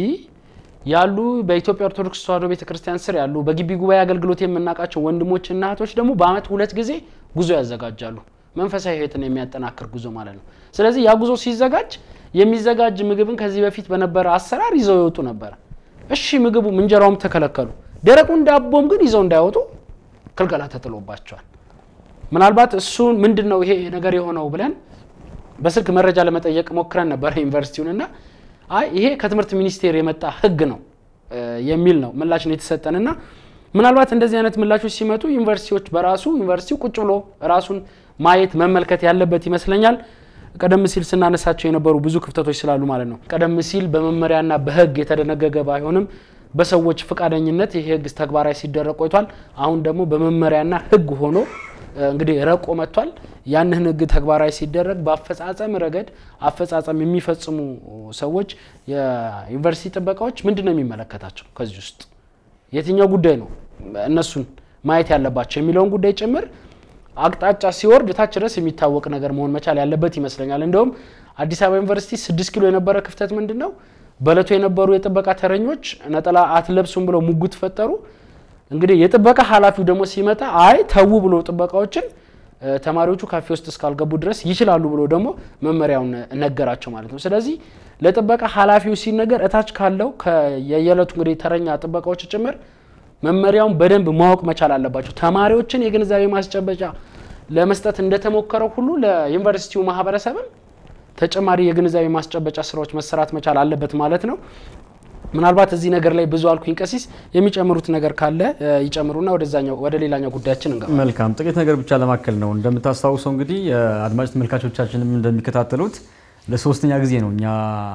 [SPEAKER 1] ያሉ በኢትዮጵያ ኦርቶዶክስ ተዋሕዶ ቤተክርስቲያን ስር ያሉ በግቢ ጉባኤ አገልግሎት የምናውቃቸው ወንድሞችና እህቶች ደግሞ በአመት ሁለት ጊዜ ጉዞ ያዘጋጃሉ። መንፈሳዊ ህይወትን የሚያጠናክር ጉዞ ማለት ነው። ስለዚህ ያ ጉዞ ሲዘጋጅ የሚዘጋጅ ምግብን ከዚህ በፊት በነበረ አሰራር ይዘው ይወጡ ነበረ። እሺ ምግቡም እንጀራውም ተከለከሉ። ደረቁን ዳቦም ግን ይዘው እንዳይወጡ ክልከላ ተጥሎባቸዋል። ምናልባት እሱን ምንድን ነው ይሄ ነገር የሆነው ብለን በስልክ መረጃ ለመጠየቅ ሞክረን ነበረ ዩኒቨርሲቲውንና አይ ይሄ ከትምህርት ሚኒስቴር የመጣ ህግ ነው የሚል ነው ምላሽ ነው የተሰጠንና ምናልባት እንደዚህ አይነት ምላሾች ሲመጡ ዩኒቨርሲቲዎች በራሱ ዩኒቨርሲቲው ቁጭ ብሎ ራሱን ማየት መመልከት ያለበት ይመስለኛል። ቀደም ሲል ስናነሳቸው የነበሩ ብዙ ክፍተቶች ስላሉ ማለት ነው። ቀደም ሲል በመመሪያና በህግ የተደነገገ ባይሆንም በሰዎች ፈቃደኝነት ይህ ህግ ተግባራዊ ሲደረግ ቆይቷል። አሁን ደግሞ በመመሪያና ህግ ሆኖ እንግዲህ ረቆ መጥቷል። ያንን ህግ ተግባራዊ ሲደረግ በአፈጻጸም ረገድ አፈጻጸም የሚፈጽሙ ሰዎች የዩኒቨርሲቲ ጥበቃዎች ምንድን ነው የሚመለከታቸው? ከዚህ ውስጥ የትኛው ጉዳይ ነው እነሱን ማየት ያለባቸው የሚለውን ጉዳይ ጭምር አቅጣጫ ሲወርድ ታች ድረስ የሚታወቅ ነገር መሆን መቻል ያለበት ይመስለኛል። እንደውም አዲስ አበባ ዩኒቨርሲቲ ስድስት ኪሎ የነበረ ክፍተት ምንድን ነው? በእለቱ የነበሩ የጥበቃ ተረኞች ነጠላ አትለብሱም ብለው ሙግት ፈጠሩ። እንግዲህ የጥበቃ ኃላፊው ደግሞ ሲመጣ አይ ተዉ ብሎ ጥበቃዎችን ተማሪዎቹ ካፌ ውስጥ እስካልገቡ ድረስ ይችላሉ ብሎ ደግሞ መመሪያውን ነገራቸው ማለት ነው። ስለዚህ ለጥበቃ ኃላፊው ሲነገር እታች ካለው የየዕለቱ እንግዲህ ተረኛ ጥበቃዎች ጭምር መመሪያውን በደንብ ማወቅ መቻል አለባቸው። ተማሪዎችን የግንዛቤ ማስጨበጫ ለመስጠት እንደተሞከረው ሁሉ ለዩኒቨርሲቲው ማህበረሰብም ተጨማሪ የግንዛቤ ማስጨበጫ ስራዎች መሰራት መቻል አለበት ማለት ነው። ምናልባት እዚህ ነገር ላይ ብዙ አልኩኝ። ቀሲስ የሚጨምሩት ነገር ካለ ይጨምሩና ወደዛኛው ወደ ሌላኛው ጉዳያችን እንገባ።
[SPEAKER 2] መልካም ጥቂት ነገር ብቻ ለማከል ነው። እንደምታስታውሰው እንግዲህ አድማጭ ተመልካቾቻችንም እንደሚከታተሉት ለሶስተኛ ጊዜ ነው እኛ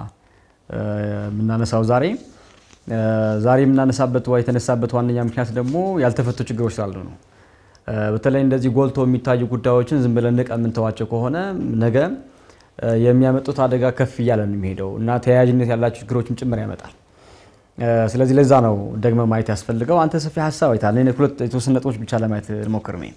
[SPEAKER 2] የምናነሳው ዛሬ ዛሬ የምናነሳበት የተነሳበት ዋነኛ ምክንያት ደግሞ ያልተፈቱ ችግሮች ስላሉ ነው። በተለይ እንደዚህ ጎልቶ የሚታዩ ጉዳዮችን ዝም ብለን ንቀ የምንተዋቸው ከሆነ ነገ የሚያመጡት አደጋ ከፍ እያለ ነው የሚሄደው እና ተያያዥነት ያላቸው ችግሮችም ጭምር ያመጣል። ስለዚህ ለዛ ነው ደግመ ማየት ያስፈልገው። አንተ ሰፊ ሀሳብ አይታል። ሁለት የተወሰኑ ነጥቦች ብቻ ለማየት ልሞክር ነው።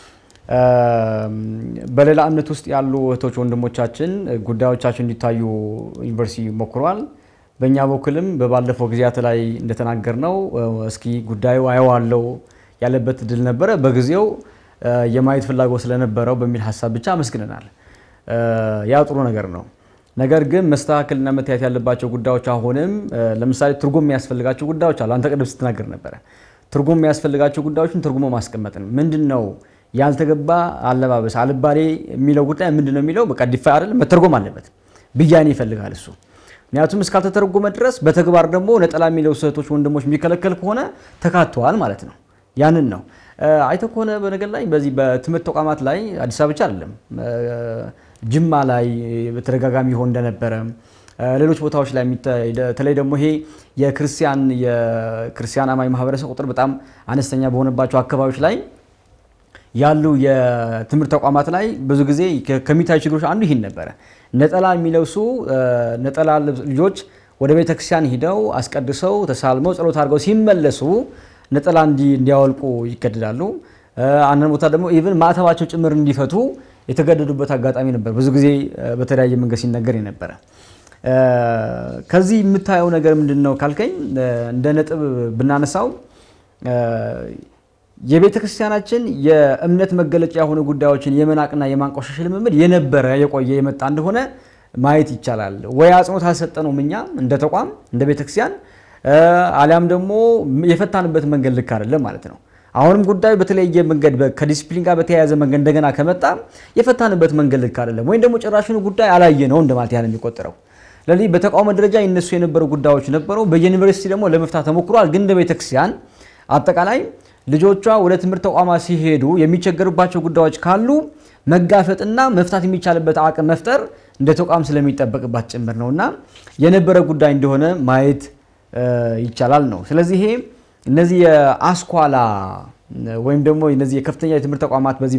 [SPEAKER 2] በሌላ እምነት ውስጥ ያሉ እህቶች ወንድሞቻችን ጉዳዮቻችን እንዲታዩ ዩኒቨርሲቲ ሞክሯል። በእኛ በኩልም በባለፈው ጊዜያት ላይ እንደተናገር ነው እስኪ ጉዳዩ አየዋለው ያለበት እድል ነበረ። በጊዜው የማየት ፍላጎት ስለነበረው በሚል ሀሳብ ብቻ አመስግነናል። ያ ጥሩ ነገር ነው። ነገር ግን መስተካከልና መታየት ያለባቸው ጉዳዮች አሁንም ለምሳሌ ትርጉም የሚያስፈልጋቸው ጉዳዮች አሉ። አንተ ቅድም ስትናገር ነበረ። ትርጉም የሚያስፈልጋቸው ጉዳዮችን ትርጉሞ ማስቀመጥ ነው። ምንድን ነው ያልተገባ አለባበስ፣ አልባሌ የሚለው ጉዳይ ምንድን ነው የሚለው በቃ ዲፋ አይደለም መተርጎም አለበት። ብያኔ ይፈልጋል እሱ ምክንያቱም እስካልተተረጎመ ድረስ በተግባር ደግሞ ነጠላ የሚለው እህቶች ወንድሞች የሚከለከል ከሆነ ተካተዋል ማለት ነው። ያንን ነው አይተ ከሆነ በነገር ላይ በዚህ በትምህርት ተቋማት ላይ አዲስ አበባ ብቻ አይደለም ጅማ ላይ በተደጋጋሚ ይሆን እንደነበረ ሌሎች ቦታዎች ላይ በተለይ ደግሞ ይሄ የክርስቲያን የክርስቲያን አማኝ ማህበረሰብ ቁጥር በጣም አነስተኛ በሆነባቸው አካባቢዎች ላይ ያሉ የትምህርት ተቋማት ላይ ብዙ ጊዜ ከሚታዩ ችግሮች አንዱ ይህን ነበረ። ነጠላ የሚለብሱ ነጠላ ልጆች ወደ ቤተ ክርስቲያን ሂደው አስቀድሰው ተሳልመው ጸሎት አድርገው ሲመለሱ ነጠላ እንዲያወልቁ ይገደዳሉ። አንዳንድ ቦታ ደግሞ ኢቭን ማዕተባቸው ጭምር እንዲፈቱ የተገደዱበት አጋጣሚ ነበር። ብዙ ጊዜ በተለያየ መንገድ ሲነገር የነበረ ከዚህ የምታየው ነገር ምንድን ነው ካልከኝ እንደ ነጥብ ብናነሳው የቤተ ክርስቲያናችን የእምነት መገለጫ የሆኑ ጉዳዮችን የመናቅና የማንቆሸሽ ልምምድ የነበረ የቆየ የመጣ እንደሆነ ማየት ይቻላል። ወይ አጽንኦት አልሰጠነውም እኛ እንደ ተቋም እንደ ቤተ ክርስቲያን አሊያም ደግሞ የፈታንበት መንገድ ልክ አይደለም ማለት ነው። አሁንም ጉዳዩ በተለያየ መንገድ ከዲሲፕሊን ጋር በተያያዘ መንገድ እንደገና ከመጣ የፈታንበት መንገድ ልክ አይደለም፣ ወይም ደግሞ ጭራሹን ጉዳይ አላየ ነው እንደማለት ያህል የሚቆጠረው። ስለዚህ በተቃውሞ ደረጃ ይነሱ የነበሩ ጉዳዮች ነበሩ። በዩኒቨርሲቲ ደግሞ ለመፍታት ተሞክሯል። ግን እንደ ቤተክርስቲያን አጠቃላይ ልጆቿ ወደ ትምህርት ተቋማት ሲሄዱ የሚቸገሩባቸው ጉዳዮች ካሉ መጋፈጥና መፍታት የሚቻልበት አቅም መፍጠር እንደ ተቋም ስለሚጠበቅባት ጭምር ነው እና የነበረ ጉዳይ እንደሆነ ማየት ይቻላል ነው። ስለዚህ ይሄ እነዚህ የአስኳላ ወይም ደግሞ እነዚህ የከፍተኛ የትምህርት ተቋማት በዚህ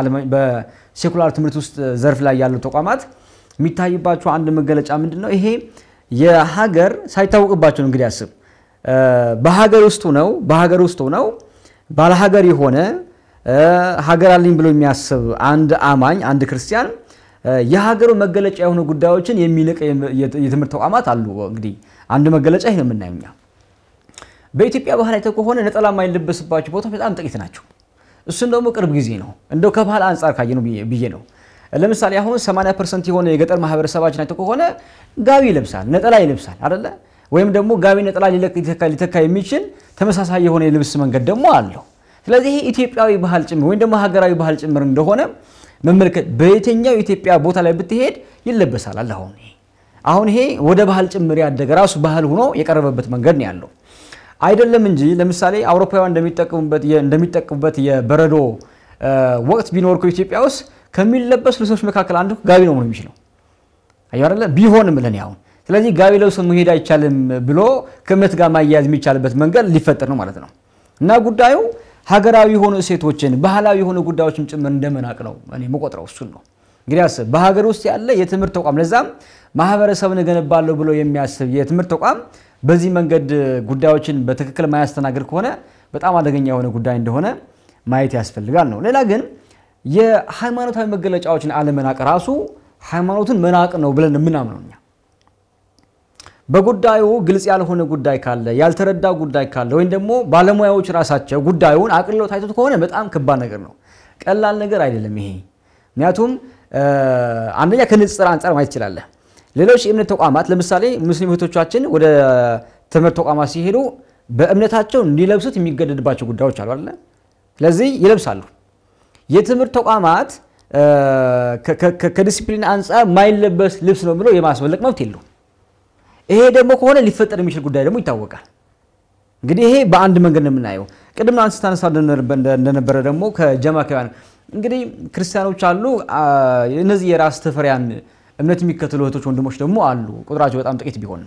[SPEAKER 2] በሴኩላር ትምህርት ውስጥ ዘርፍ ላይ ያሉ ተቋማት የሚታይባቸው አንድ መገለጫ ምንድን ነው? ይሄ የሀገር ሳይታወቅባቸው ነው እንግዲህ አስብ በሀገር ውስጥ ነው በሀገር ውስጥ ነው ባለሀገር የሆነ ሀገር አለኝ ብሎ የሚያስብ አንድ አማኝ አንድ ክርስቲያን የሀገሩ መገለጫ የሆኑ ጉዳዮችን የሚንቅ የትምህርት ተቋማት አሉ። እንግዲህ አንድ መገለጫ ይህ ነው የምናየው እኛ በኢትዮጵያ ባህል አይተህ ከሆነ ነጠላ የማይለበስባቸው ቦታዎች በጣም ጥቂት ናቸው። እሱም ደግሞ ቅርብ ጊዜ ነው እንደው ከባህል አንጻር ካየ ነው ብዬ ነው። ለምሳሌ አሁን 80 ፐርሰንት የሆነ የገጠር ማህበረሰባችን አይተህ ከሆነ ጋቢ ይለብሳል፣ ነጠላ ይለብሳል አይደለ? ወይም ደግሞ ጋቢ ነጠላ ሊተካ የሚችል ተመሳሳይ የሆነ የልብስ መንገድ ደግሞ አለው። ስለዚህ ይሄ ኢትዮጵያዊ ባህል ጭምር ወይም ደግሞ ሀገራዊ ባህል ጭምር እንደሆነ መመልከት በየትኛው የኢትዮጵያ ቦታ ላይ ብትሄድ ይለበሳል አለ። አሁን ይሄ አሁን ይሄ ወደ ባህል ጭምር ያደገ ራሱ ባህል ሆኖ የቀረበበት መንገድ ነው ያለው አይደለም እንጂ ለምሳሌ አውሮፓውያን እንደሚጠቀሙበት የበረዶ ወቅት ቢኖር እኮ ኢትዮጵያ ውስጥ ከሚለበሱ ልብሶች መካከል አንዱ ጋቢ ነው መሆን የሚችለው አየሁ አይደለ ቢሆንም ለን ያሁን ስለዚህ ጋቢ ለብሶ መሄድ አይቻልም ብሎ ከእምነት ጋር ማያያዝ የሚቻልበት መንገድ ሊፈጠር ነው ማለት ነው። እና ጉዳዩ ሀገራዊ የሆኑ እሴቶችን ባህላዊ የሆኑ ጉዳዮችን ጭምር እንደመናቅ ነው እኔ መቆጥረው እሱን ነው። እንግዲህ አስብ በሀገር ውስጥ ያለ የትምህርት ተቋም ለዛም ማህበረሰብን እገነባለሁ ብሎ የሚያስብ የትምህርት ተቋም በዚህ መንገድ ጉዳዮችን በትክክል ማያስተናግድ ከሆነ በጣም አደገኛ የሆነ ጉዳይ እንደሆነ ማየት ያስፈልጋል ነው። ሌላ ግን የሃይማኖታዊ መገለጫዎችን አለመናቅ ራሱ ሃይማኖትን መናቅ ነው ብለን የምናምነው እኛ በጉዳዩ ግልጽ ያልሆነ ጉዳይ ካለ ያልተረዳ ጉዳይ ካለ ወይም ደግሞ ባለሙያዎች ራሳቸው ጉዳዩን አቅልለው ታይቶት ከሆነ በጣም ከባድ ነገር ነው። ቀላል ነገር አይደለም ይሄ። ምክንያቱም አንደኛ ከንጽጽር አንጻር ማየት ትችላለህ። ሌሎች የእምነት ተቋማት ለምሳሌ ሙስሊም እህቶቻችን ወደ ትምህርት ተቋማት ሲሄዱ በእምነታቸው እንዲለብሱት የሚገደድባቸው ጉዳዮች አሉ አይደለ? ስለዚህ ይለብሳሉ። የትምህርት ተቋማት ከዲሲፕሊን አንጻር ማይለበስ ልብስ ነው ብሎ የማስመለቅ መብት የለውም። ይሄ ደግሞ ከሆነ ሊፈጠር የሚችል ጉዳይ ደግሞ ይታወቃል። እንግዲህ ይሄ በአንድ መንገድ ነው የምናየው። ቅድም አንስታ ታነሳ እንደነበረ ደግሞ ከጀማካውያን እንግዲህ ክርስቲያኖች አሉ። እነዚህ የራስ ተፈሪያን እምነት የሚከተሉ እህቶች ወንድሞች ደግሞ አሉ። ቁጥራቸው በጣም ጥቂት ቢሆንም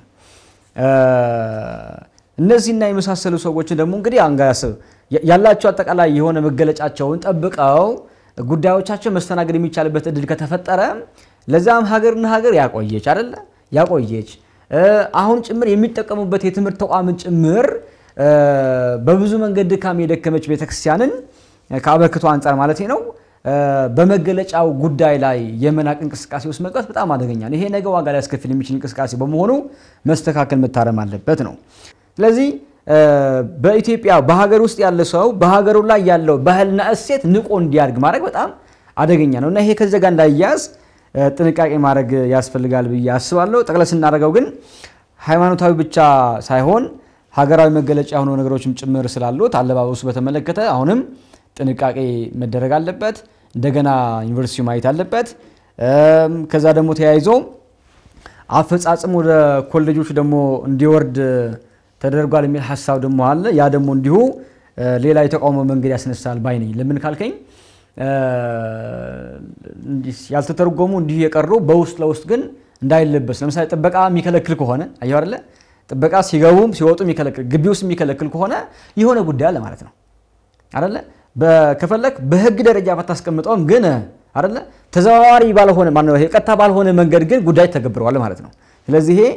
[SPEAKER 2] እነዚህና የመሳሰሉ ሰዎችን ደግሞ እንግዲህ አንጋያስብ ያላቸው አጠቃላይ የሆነ መገለጫቸውን ጠብቀው ጉዳዮቻቸው መስተናገድ የሚቻልበት እድል ከተፈጠረ ለዛም ሀገርና ሀገር ያቆየች አይደለ ያቆየች አሁን ጭምር የሚጠቀሙበት የትምህርት ተቋምን ጭምር በብዙ መንገድ ድካም የደከመች ቤተክርስቲያንን ከአበርክቶ አንጻር ማለት ነው በመገለጫው ጉዳይ ላይ የመናቅ እንቅስቃሴ ውስጥ መግባት በጣም አደገኛ ነው። ይሄ ነገ ዋጋ ሊያስከፍል የሚችል እንቅስቃሴ በመሆኑ መስተካከል መታረም አለበት ነው። ስለዚህ በኢትዮጵያ በሀገር ውስጥ ያለ ሰው በሀገሩ ላይ ያለው ባህልና እሴት ንቆ እንዲያድግ ማድረግ በጣም አደገኛ ነው እና ይሄ ከዚህ ጋር እንዳያዝ ጥንቃቄ ማድረግ ያስፈልጋል ብዬ አስባለሁ። ጠቅለል ስናደርገው ግን ሃይማኖታዊ ብቻ ሳይሆን ሀገራዊ መገለጫ የሆኑ ነገሮችም ጭምር ስላሉት አለባበሱ በተመለከተ አሁንም ጥንቃቄ መደረግ አለበት። እንደገና ዩኒቨርሲቲው ማየት አለበት። ከዛ ደግሞ ተያይዞ አፈጻጽም ወደ ኮሌጆች ደግሞ እንዲወርድ ተደርጓል የሚል ሀሳብ ደግሞ አለ። ያ ደግሞ እንዲሁ ሌላ የተቃውሞ መንገድ ያስነሳል ባይ ነኝ። ለምን ካልከኝ ያልተተረጎሙ እንዲሁ የቀሩ በውስጥ ለውስጥ ግን እንዳይለበስ ለምሳሌ ጥበቃ የሚከለክል ከሆነ አየሁ አይደለ ጥበቃ ሲገቡም ሲወጡ የሚከለክል ግቢ ውስጥ የሚከለክል ከሆነ የሆነ ጉዳይ አለ ማለት ነው አይደለ ከፈለክ በህግ ደረጃ ባታስቀምጠውም ግን አይደለ ተዘዋዋሪ ባልሆነ ማነው ይሄ ቀጥታ ባልሆነ መንገድ ግን ጉዳይ ተገብረዋል ማለት ነው ስለዚህ ይሄ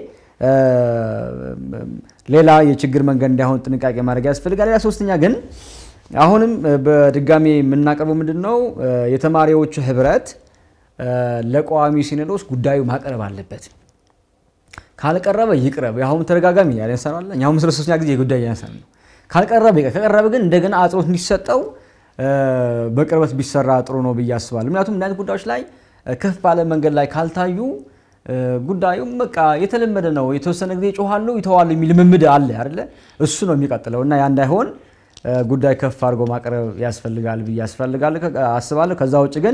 [SPEAKER 2] ሌላ የችግር መንገድ እንዳይሆን ጥንቃቄ ማድረግ ያስፈልጋል ሌላ ሶስተኛ ግን አሁንም በድጋሚ የምናቀርበው ምንድን ነው የተማሪዎቹ ህብረት ለቋሚ ሲኖዶስ ጉዳዩ ማቅረብ አለበት ካልቀረበ ይቅረብ። አሁን ተደጋጋሚ ያነሳናል። አሁን ስለ ሶስተኛ ጊዜ ጉዳይ ያነሳን ነው። ካልቀረበ ይቅር፣ ከቀረበ ግን እንደገና አጽንኦት እንዲሰጠው በቅርበት ቢሰራ ጥሩ ነው ብዬ አስባለሁ። ምክንያቱም እንዲህ አይነት ጉዳዮች ላይ ከፍ ባለ መንገድ ላይ ካልታዩ ጉዳዩ በቃ የተለመደ ነው። የተወሰነ ጊዜ ይጮሃሉ፣ ይተዋሉ የሚል ልምምድ አለ አይደለ? እሱ ነው የሚቀጥለው እና ያ እንዳይሆን ጉዳይ ከፍ አድርጎ ማቅረብ ያስፈልጋል ብዬ አስባለሁ። ከዛ ውጭ ግን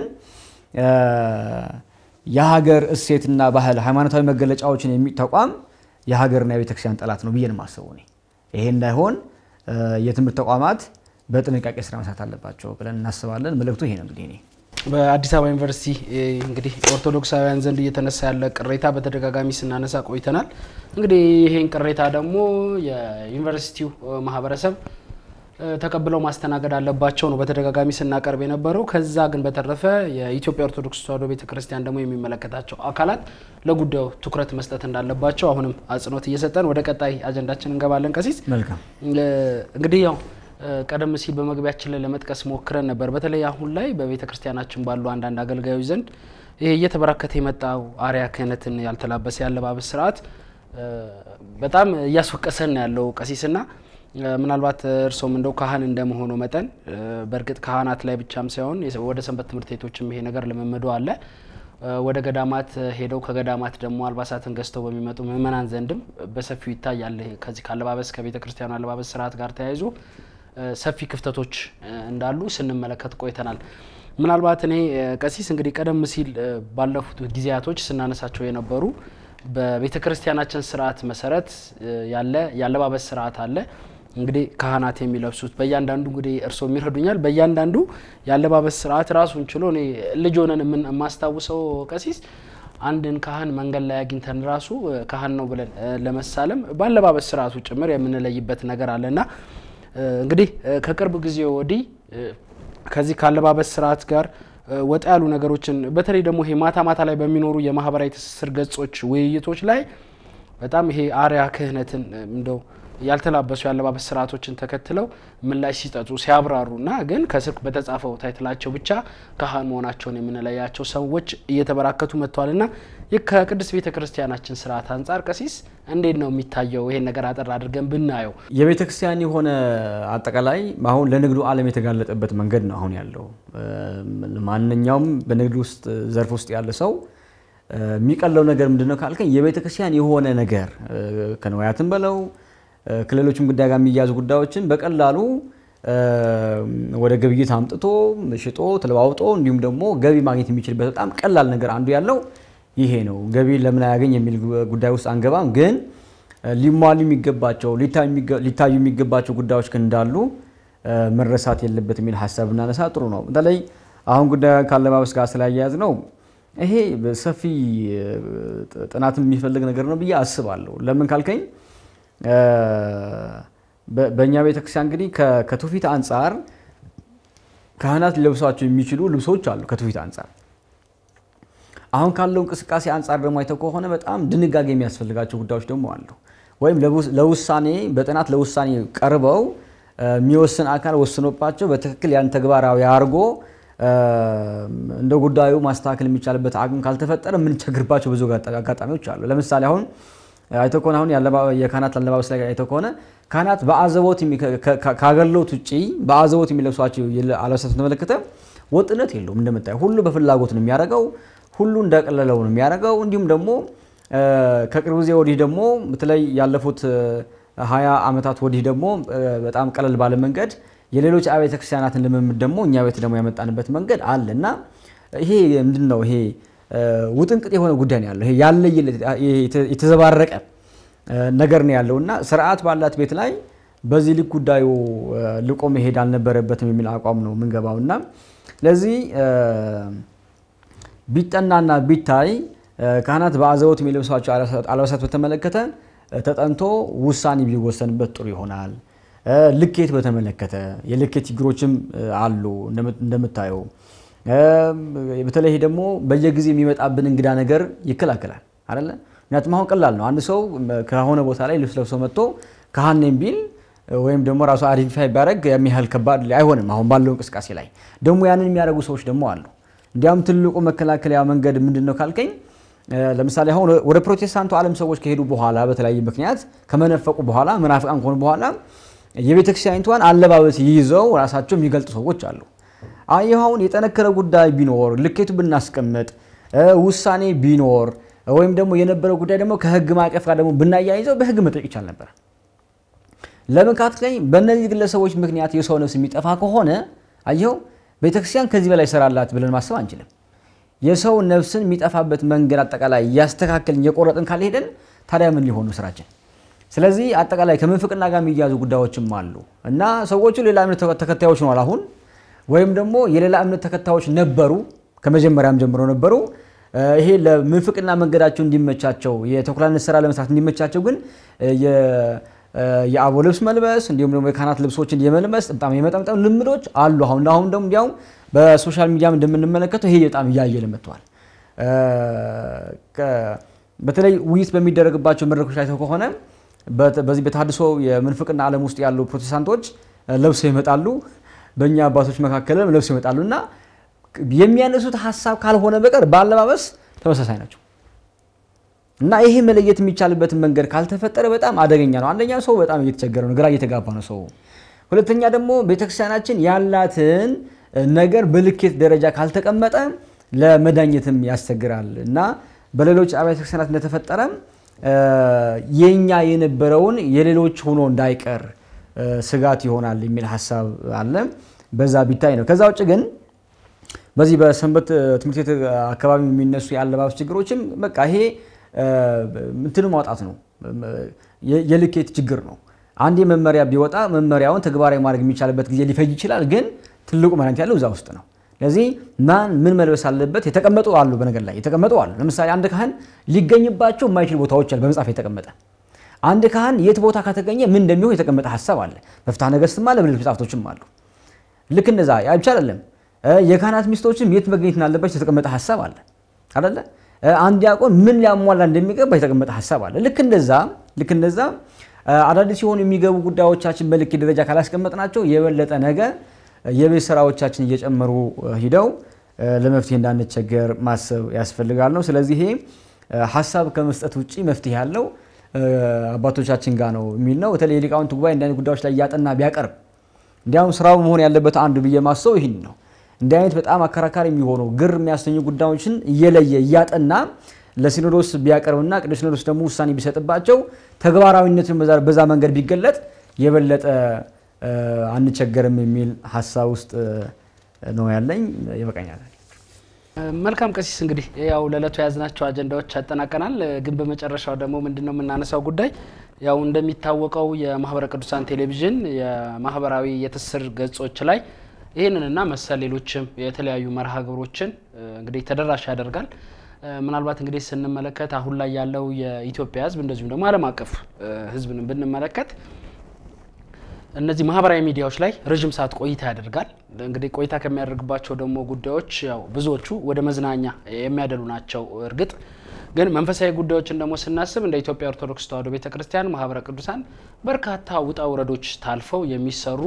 [SPEAKER 2] የሀገር እሴትና ባህል ሃይማኖታዊ መገለጫዎችን ተቋም የሀገርና የቤተክርስቲያን ጠላት ነው ብዬ ነው የማስበው እኔ። ይሄ እንዳይሆን የትምህርት ተቋማት በጥንቃቄ ስራ መስራት አለባቸው ብለን እናስባለን። መልእክቱ ይሄ ነው እንግዲህ እኔ
[SPEAKER 1] በአዲስ አበባ ዩኒቨርሲቲ እንግዲህ ኦርቶዶክሳውያን ዘንድ እየተነሳ ያለ ቅሬታ በተደጋጋሚ ስናነሳ ቆይተናል። እንግዲህ ይሄን ቅሬታ ደግሞ የዩኒቨርሲቲው ማህበረሰብ ተቀብለው ማስተናገድ አለባቸው ነው በተደጋጋሚ ስናቀርብ የነበረው። ከዛ ግን በተረፈ የኢትዮጵያ ኦርቶዶክስ ተዋሕዶ ቤተክርስቲያን ደግሞ የሚመለከታቸው አካላት ለጉዳዩ ትኩረት መስጠት እንዳለባቸው አሁንም አጽንኦት እየሰጠን ወደ ቀጣይ አጀንዳችን እንገባለን። ቀሲስ
[SPEAKER 2] መልካም
[SPEAKER 1] እንግዲህ ያው ቀደም ሲል በመግቢያችን ላይ ለመጥቀስ ሞክረን ነበር። በተለይ አሁን ላይ በቤተ ክርስቲያናችን ባሉ አንዳንድ አገልጋዮች ዘንድ ይሄ እየተበራከተ የመጣው አርያ ክህነትን ያልተላበሰ ያለባበስ ስርዓት በጣም እያስወቀሰን ያለው ቀሲስና ምናልባት እርሶም እንደው ካህን እንደመሆኑ መጠን በእርግጥ ካህናት ላይ ብቻም ሳይሆን ወደ ሰንበት ትምህርት ቤቶችም ይሄ ነገር ልምምዶ አለ። ወደ ገዳማት ሄደው ከገዳማት ደግሞ አልባሳትን ገዝተው በሚመጡ ምእመናን ዘንድም በሰፊው ይታያል። ከዚህ ከአለባበስ ከቤተ ክርስቲያኑ አለባበስ ስርዓት ጋር ተያይዞ ሰፊ ክፍተቶች እንዳሉ ስንመለከት ቆይተናል። ምናልባት እኔ ቀሲስ እንግዲህ ቀደም ሲል ባለፉት ጊዜያቶች ስናነሳቸው የነበሩ በቤተ ክርስቲያናችን ስርዓት መሰረት ያለ የአለባበስ ስርዓት አለ። እንግዲህ ካህናት የሚለብሱት በእያንዳንዱ እንግዲህ እርስዎ የሚረዱኛል። በእያንዳንዱ የአለባበስ ስርዓት ራሱን ችሎ እኔ ልጅ ሆነን የማስታውሰው ቀሲስ አንድን ካህን መንገድ ላይ አግኝተን ራሱ ካህን ነው ብለን ለመሳለም በአለባበስ ስርዓቱ ጭምር የምንለይበት ነገር አለና እንግዲህ ከቅርብ ጊዜ ወዲህ ከዚህ ከአለባበስ ስርዓት ጋር ወጣ ያሉ ነገሮችን በተለይ ደግሞ ይሄ ማታ ማታ ላይ በሚኖሩ የማህበራዊ ትስስር ገጾች ውይይቶች ላይ በጣም ይሄ አርያ ክህነትን እንደው ያልተላበሱ የአለባበስ ስርዓቶችን ተከትለው ምላሽ ሲጠጡ ሲያብራሩና ግን ከስር በተጻፈው ታይትላቸው ብቻ ካህን መሆናቸውን የምንለያቸው ሰዎች እየተበራከቱ መጥተዋልና ይህ ከቅድስት ቤተ ክርስቲያናችን ስርዓት አንጻር ቀሲስ እንዴት ነው የሚታየው? ይሄን ነገር አጠር አድርገን ብናየው።
[SPEAKER 2] የቤተ ክርስቲያን የሆነ አጠቃላይ አሁን ለንግዱ ዓለም የተጋለጠበት መንገድ ነው አሁን ያለው። ማንኛውም በንግድ ውስጥ ዘርፍ ውስጥ ያለ ሰው የሚቀለው ነገር ምንድን ነው ካልከኝ የቤተ ክርስቲያን የሆነ ነገር ከንዋያትን በለው ከሌሎችም ጉዳይ ጋር የሚያዙ ጉዳዮችን በቀላሉ ወደ ግብይት አምጥቶ ሽጦ ተለዋውጦ እንዲሁም ደግሞ ገቢ ማግኘት የሚችልበት በጣም ቀላል ነገር አንዱ ያለው ይሄ ነው። ገቢ ለምን አያገኝ የሚል ጉዳይ ውስጥ አንገባም። ግን ሊሟሉ የሚገባቸው ሊታዩ የሚገባቸው ጉዳዮች ግን እንዳሉ መረሳት የለበት የሚል ሀሳብ እናነሳ ጥሩ ነው። በተለይ አሁን ጉዳይ ካለባበስ ጋር ስላያያዝ ነው ይሄ ሰፊ ጥናት የሚፈልግ ነገር ነው ብዬ አስባለሁ። ለምን ካልከኝ በእኛ ቤተክርስቲያን እንግዲህ ከትውፊት አንጻር ካህናት ሊለብሷቸው የሚችሉ ልብሶች አሉ። ከትውፊት አንጻር አሁን ካለው እንቅስቃሴ አንጻር ደግሞ አይተው ከሆነ በጣም ድንጋጌ የሚያስፈልጋቸው ጉዳዮች ደግሞ አሉ። ወይም ለውሳኔ በጥናት ለውሳኔ ቀርበው የሚወስን አካል ወስኖባቸው በትክክል ያን ተግባራዊ አድርጎ እንደ ጉዳዩ ማስተካከል የሚቻልበት አቅም ካልተፈጠረ የምንቸግርባቸው ብዙ አጋጣሚዎች አሉ። ለምሳሌ አሁን አይተው ከሆነ አሁን የካህናት አለባበስ ላይ አይተው ከሆነ ካህናት በአዘቦት ከአገልግሎት ውጭ በአዘቦት የሚለብሷቸው አለባበሳት ተመለከተ ወጥነት የለውም። እንደምታየው ሁሉ በፍላጎት ነው የሚያደርገው፣ ሁሉ እንደቀለለው ነው የሚያደርገው። እንዲሁም ደግሞ ከቅርብ ጊዜ ወዲህ ደግሞ በተለይ ያለፉት ሀያ ዓመታት ወዲህ ደግሞ በጣም ቀለል ባለ መንገድ የሌሎች አብያተ ክርስቲያናትን ልምምድ ደግሞ እኛ ቤት ደግሞ ያመጣንበት መንገድ አለ እና ይሄ ምንድን ነው? ይሄ ውጥንቅጥ የሆነ ጉዳይ ነው ያለው። ይሄ ያለየ የተዘባረቀ ነገር ነው ያለው እና ስርዓት ባላት ቤት ላይ በዚህ ልክ ጉዳዩ ልቆ መሄድ አልነበረበትም የሚል አቋም ነው የምንገባው እና ለዚህ ቢጠናና ቢታይ ካህናት በአዘቦት የሚለብሷቸው አልባሳት በተመለከተ ተጠንቶ ውሳኔ ቢወሰንበት ጥሩ ይሆናል። ልኬት በተመለከተ የልኬት ችግሮችም አሉ እንደምታየው። በተለይ ደግሞ በየጊዜ የሚመጣብን እንግዳ ነገር ይከላከላል አይደለ? ምክንያቱም አሁን ቀላል ነው። አንድ ሰው ከሆነ ቦታ ላይ ልብስ ለብሶ መጥቶ ካህን ነኝ ቢል ወይም ደግሞ ራሱ አይደንቲፋይ ቢያደርግ የሚያህል ከባድ አይሆንም። አሁን ባለው እንቅስቃሴ ላይ ደግሞ ያንን የሚያደርጉ ሰዎች ደግሞ አሉ። እንዲያውም ትልቁ መከላከያ መንገድ ምንድን ነው ካልከኝ ለምሳሌ አሁን ወደ ፕሮቴስታንቱ ዓለም ሰዎች ከሄዱ በኋላ በተለያየ ምክንያት ከመነፈቁ በኋላ መናፍቃን ከሆኑ በኋላ የቤተክርስቲያኒቷን አለባበስ ይዘው ራሳቸው የሚገልጡ ሰዎች አሉ። ይህ አሁን የጠነከረ ጉዳይ ቢኖር ልኬቱ ብናስቀምጥ ውሳኔ ቢኖር ወይም ደግሞ የነበረው ጉዳይ ደግሞ ከህግ ማዕቀፍ ጋር ደግሞ ብናያይዘው በህግ መጠየቅ ይቻል ነበር። ለምን ካትለኝ በእነዚህ ግለሰቦች ምክንያት የሰው ነፍስ የሚጠፋ ከሆነ አየኸው ቤተክርስቲያን ከዚህ በላይ ሰራላት ብለን ማሰብ አንችልም። የሰው ነፍስን የሚጠፋበት መንገድ አጠቃላይ እያስተካከልን እየቆረጥን ካልሄደን ታዲያ ምን ሊሆኑ ስራችን? ስለዚህ አጠቃላይ ከምንፍቅና ጋር የሚያዙ ጉዳዮችም አሉ እና ሰዎቹ ሌላ እምነት ተከታዮች ነዋል አሁን ወይም ደግሞ የሌላ እምነት ተከታዮች ነበሩ፣ ከመጀመሪያም ጀምሮ ነበሩ። ይሄ ለምንፍቅና መንገዳቸው እንዲመቻቸው የተኩላነት ስራ ለመስራት እንዲመቻቸው ግን የአቦ ልብስ መልበስ እንዲሁም ደግሞ የካህናት ልብሶችን የመልበስ በጣም የመጠምጠም ልምዶች አሉ። አሁን አሁን ደግሞ እንዲያውም በሶሻል ሚዲያም እንደምንመለከተው ይሄ በጣም እያየለ መጥተዋል። በተለይ ውይይት በሚደረግባቸው መድረኮች ላይ ከሆነ በዚህ በተሐድሶ የምንፍቅና ዓለም ውስጥ ያሉ ፕሮቴስታንቶች ለብሰው ይመጣሉ፣ በእኛ አባቶች መካከልም ለብሰው ይመጣሉ እና የሚያነሱት ሀሳብ ካልሆነ በቀር በአለባበስ ተመሳሳይ ናቸው እና ይሄ መለየት የሚቻልበትን መንገድ ካልተፈጠረ በጣም አደገኛ ነው። አንደኛ ሰው በጣም እየተቸገረ ነው፣ ግራ እየተጋባ ነው ሰው። ሁለተኛ ደግሞ ቤተክርስቲያናችን ያላትን ነገር በልኬት ደረጃ ካልተቀመጠ ለመዳኘትም ያስቸግራል እና በሌሎች አብያተ ክርስቲያናት እንደተፈጠረ የኛ የነበረውን የሌሎች ሆኖ እንዳይቀር ስጋት ይሆናል የሚል ሀሳብ አለ። በዛ ቢታይ ነው። ከዛ ውጭ ግን በዚህ በሰንበት ትምህርት ቤት አካባቢ የሚነሱ የአለባበስ ችግሮችም በቃ ይሄ እንትኑ ማውጣት ነው፣ የልኬት ችግር ነው። አንድ መመሪያ ቢወጣ መመሪያውን ተግባራዊ ማድረግ የሚቻልበት ጊዜ ሊፈጅ ይችላል። ግን ትልቁ መድኃኒት ያለው እዛ ውስጥ ነው። ስለዚህ ማን ምን መልበስ አለበት የተቀመጡ አሉ። በነገር ላይ የተቀመጡ አሉ። ለምሳሌ አንድ ካህን ሊገኝባቸው የማይችል ቦታዎች አሉ፣ በመጽሐፍ የተቀመጠ አንድ ካህን የት ቦታ ከተገኘ ምን እንደሚሆን የተቀመጠ ሀሳብ አለ። በፍትሐ ነገሥትም አለ፣ በሌሎች መጽሐፍቶችም አሉ። ልክ እንደዛ ያ ብቻ አይደለም። የካህናት ሚስቶችም የት መገኘት እንዳለባቸው የተቀመጠ ሀሳብ አለ አይደለ? አንድ ዲያቆን ምን ሊያሟላ እንደሚገባ የተቀመጠ ሀሳብ አለ። ልክ እንደዛ ልክ እንደዛ አዳዲስ ሲሆኑ የሚገቡ ጉዳዮቻችን በልክ ደረጃ ካላስቀመጥናቸው የበለጠ ነገ የቤት ስራዎቻችን እየጨመሩ ሂደው ለመፍትሄ እንዳንቸገር ማሰብ ያስፈልጋል ነው። ስለዚህ ይሄ ሀሳብ ከመስጠት ውጭ መፍትሄ ያለው አባቶቻችን ጋር ነው የሚል ነው። በተለይ የሊቃውንት ጉባኤ እንዲህ አይነት ጉዳዮች ላይ እያጠና ቢያቀርብ እንዲያውም ስራው መሆን ያለበት አንዱ ብዬ ማሰው ይህን ነው። እንዲህ አይነት በጣም አከራካሪ የሚሆኑ ግር የሚያሰኙ ጉዳዮችን እየለየ እያጠና ለሲኖዶስ ቢያቀርብና ቅዱስ ሲኖዶስ ደግሞ ውሳኔ ቢሰጥባቸው ተግባራዊነትን በዛ መንገድ ቢገለጥ የበለጠ አንቸገርም የሚል ሀሳብ ውስጥ ነው ያለኝ። ይበቃኛል።
[SPEAKER 1] መልካም ቀሲስ፣ እንግዲህ ያው ለዕለቱ የያዝናቸው አጀንዳዎች ያጠናቀናል። ግን በመጨረሻው ደግሞ ምንድን ነው የምናነሳው ጉዳይ ያው እንደሚታወቀው የማህበረ ቅዱሳን ቴሌቪዥን የማህበራዊ የትስስር ገጾች ላይ ይህንንና መሰል ሌሎችም የተለያዩ መርሃ ግብሮችን እንግዲህ ተደራሽ ያደርጋል። ምናልባት እንግዲህ ስንመለከት አሁን ላይ ያለው የኢትዮጵያ ሕዝብ እንደዚሁም ደግሞ ዓለም አቀፍ ሕዝብን ብንመለከት እነዚህ ማህበራዊ ሚዲያዎች ላይ ረዥም ሰዓት ቆይታ ያደርጋል። እንግዲህ ቆይታ ከሚያደርግባቸው ደግሞ ጉዳዮች ያው ብዙዎቹ ወደ መዝናኛ የሚያደሉ ናቸው። እርግጥ ግን መንፈሳዊ ጉዳዮችን ደግሞ ስናስብ እንደ ኢትዮጵያ ኦርቶዶክስ ተዋሕዶ ቤተ ክርስቲያን ማህበረ ቅዱሳን በርካታ ውጣ ውረዶች ታልፈው የሚሰሩ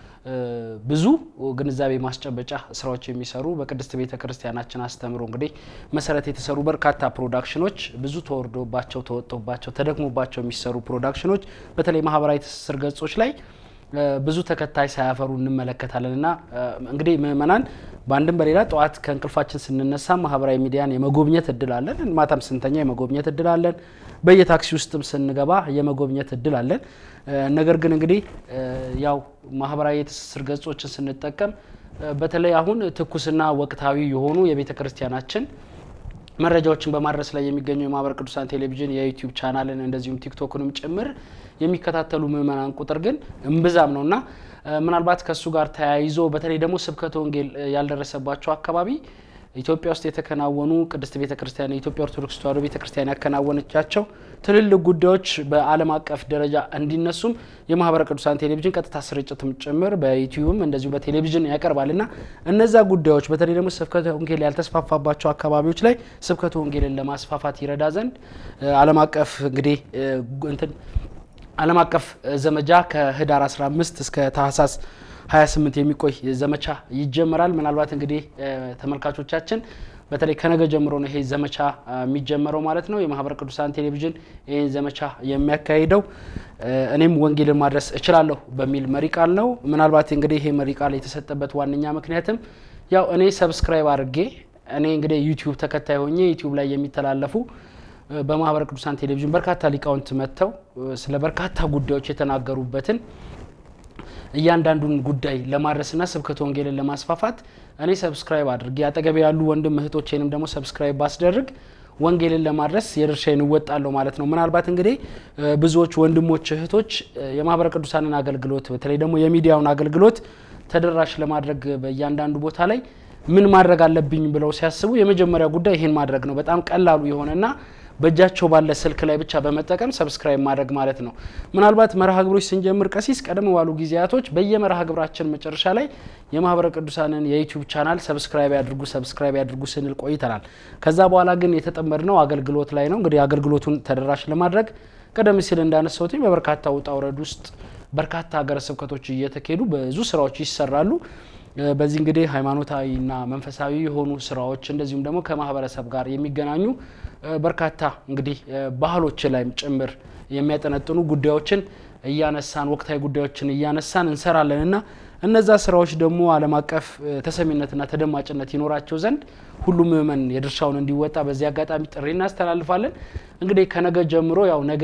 [SPEAKER 1] ብዙ ግንዛቤ ማስጨበጫ ስራዎች የሚሰሩ በቅድስት ቤተ ክርስቲያናችን አስተምሮ እንግዲህ መሰረት የተሰሩ በርካታ ፕሮዳክሽኖች ብዙ ተወርዶባቸው ተወጥቶባቸው ተደክሞባቸው የሚሰሩ ፕሮዳክሽኖች በተለይ ማህበራዊ ትስስር ገጾች ላይ ብዙ ተከታይ ሳያፈሩ እንመለከታለን እና እንግዲህ ምእመናን በአንድም በሌላ ጠዋት ከእንቅልፋችን ስንነሳ ማህበራዊ ሚዲያን የመጎብኘት እድል አለን። ማታም ስንተኛ የመጎብኘት እድል አለን። በየታክሲ ውስጥም ስንገባ የመጎብኘት እድል አለን። ነገር ግን እንግዲህ ያው ማህበራዊ የትስስር ገጾችን ስንጠቀም በተለይ አሁን ትኩስና ወቅታዊ የሆኑ የቤተ ክርስቲያናችን መረጃዎችን በማድረስ ላይ የሚገኘው የማህበረ ቅዱሳን ቴሌቪዥን የዩቲዩብ ቻናልን እንደዚሁም ቲክቶክንም ጭምር የሚከታተሉ ምእመናን ቁጥር ግን እምብዛም ነውና ምናልባት ከእሱ ጋር ተያይዞ በተለይ ደግሞ ስብከተ ወንጌል ያልደረሰባቸው አካባቢ ኢትዮጵያ ውስጥ የተከናወኑ ቅድስት ቤተ ክርስቲያን የኢትዮጵያ ኦርቶዶክስ ተዋሕዶ ቤተ ክርስቲያን ያከናወነቻቸው ትልልቅ ጉዳዮች በዓለም አቀፍ ደረጃ እንዲነሱም የማህበረ ቅዱሳን ቴሌቪዥን ቀጥታ ስርጭትም ጭምር በዩቲዩብም እንደዚሁ በቴሌቪዥን ያቀርባል እና እነዛ ጉዳዮች በተለይ ደግሞ ስብከተ ወንጌል ያልተስፋፋባቸው አካባቢዎች ላይ ስብከተ ወንጌልን ለማስፋፋት ይረዳ ዘንድ ዓለም አቀፍ እንግዲህ እንትን ዓለም አቀፍ ዘመቻ ከህዳር 15 እስከ ታህሳስ 28 የሚቆይ ዘመቻ ይጀመራል። ምናልባት እንግዲህ ተመልካቾቻችን በተለይ ከነገ ጀምሮ ነው ይሄ ዘመቻ የሚጀመረው ማለት ነው። የማህበረ ቅዱሳን ቴሌቪዥን ይህን ዘመቻ የሚያካሂደው እኔም ወንጌልን ማድረስ እችላለሁ በሚል መሪ ቃል ነው። ምናልባት እንግዲህ ይሄ መሪ ቃል የተሰጠበት ዋነኛ ምክንያትም ያው እኔ ሰብስክራይብ አድርጌ እኔ እንግዲህ ዩቲዩብ ተከታይ ሆኜ ዩቲዩብ ላይ የሚተላለፉ በማህበረ ቅዱሳን ቴሌቪዥን በርካታ ሊቃውንት መጥተው ስለ በርካታ ጉዳዮች የተናገሩበትን እያንዳንዱን ጉዳይ ለማድረስና ስብከተ ወንጌልን ለማስፋፋት እኔ ሰብስክራይብ አድርጌ አጠገቤ ያሉ ወንድም እህቶቼንም ደግሞ ሰብስክራይብ ባስደርግ ወንጌልን ለማድረስ የድርሻዬን እወጣለሁ ማለት ነው። ምናልባት እንግዲህ ብዙዎች ወንድሞች እህቶች የማህበረ ቅዱሳንን አገልግሎት በተለይ ደግሞ የሚዲያውን አገልግሎት ተደራሽ ለማድረግ በእያንዳንዱ ቦታ ላይ ምን ማድረግ አለብኝ ብለው ሲያስቡ የመጀመሪያ ጉዳይ ይህን ማድረግ ነው። በጣም ቀላሉ የሆነና በእጃቸው ባለ ስልክ ላይ ብቻ በመጠቀም ሰብስክራይብ ማድረግ ማለት ነው። ምናልባት መርሃ ግብሮች ስንጀምር ቀሲስ ቀደም ባሉ ጊዜያቶች በየመርሃ ግብራችን መጨረሻ ላይ የማህበረ ቅዱሳንን የዩቲዩብ ቻናል ሰብስክራይብ ያድርጉ ሰብስክራይብ ያድርጉ ስንል ቆይተናል። ከዛ በኋላ ግን የተጠመድነው አገልግሎት ላይ ነው። እንግዲህ አገልግሎቱን ተደራሽ ለማድረግ ቀደም ሲል እንዳነሳሁት በበርካታ ውጣ ውረድ ውስጥ በርካታ ሀገረ ስብከቶች እየተካሄዱ ብዙ ስራዎች ይሰራሉ። በዚህ እንግዲህ ሃይማኖታዊና መንፈሳዊ የሆኑ ስራዎች እንደዚሁም ደግሞ ከማህበረሰብ ጋር የሚገናኙ በርካታ እንግዲህ ባህሎች ላይም ጭምር የሚያጠነጥኑ ጉዳዮችን እያነሳን ወቅታዊ ጉዳዮችን እያነሳን እንሰራለን እና እነዛ ስራዎች ደግሞ ዓለም አቀፍ ተሰሚነትና ተደማጭነት ይኖራቸው ዘንድ ሁሉም ምእመን የድርሻውን እንዲወጣ በዚህ አጋጣሚ ጥሪ እናስተላልፋለን። እንግዲህ ከነገ ጀምሮ ያው ነገ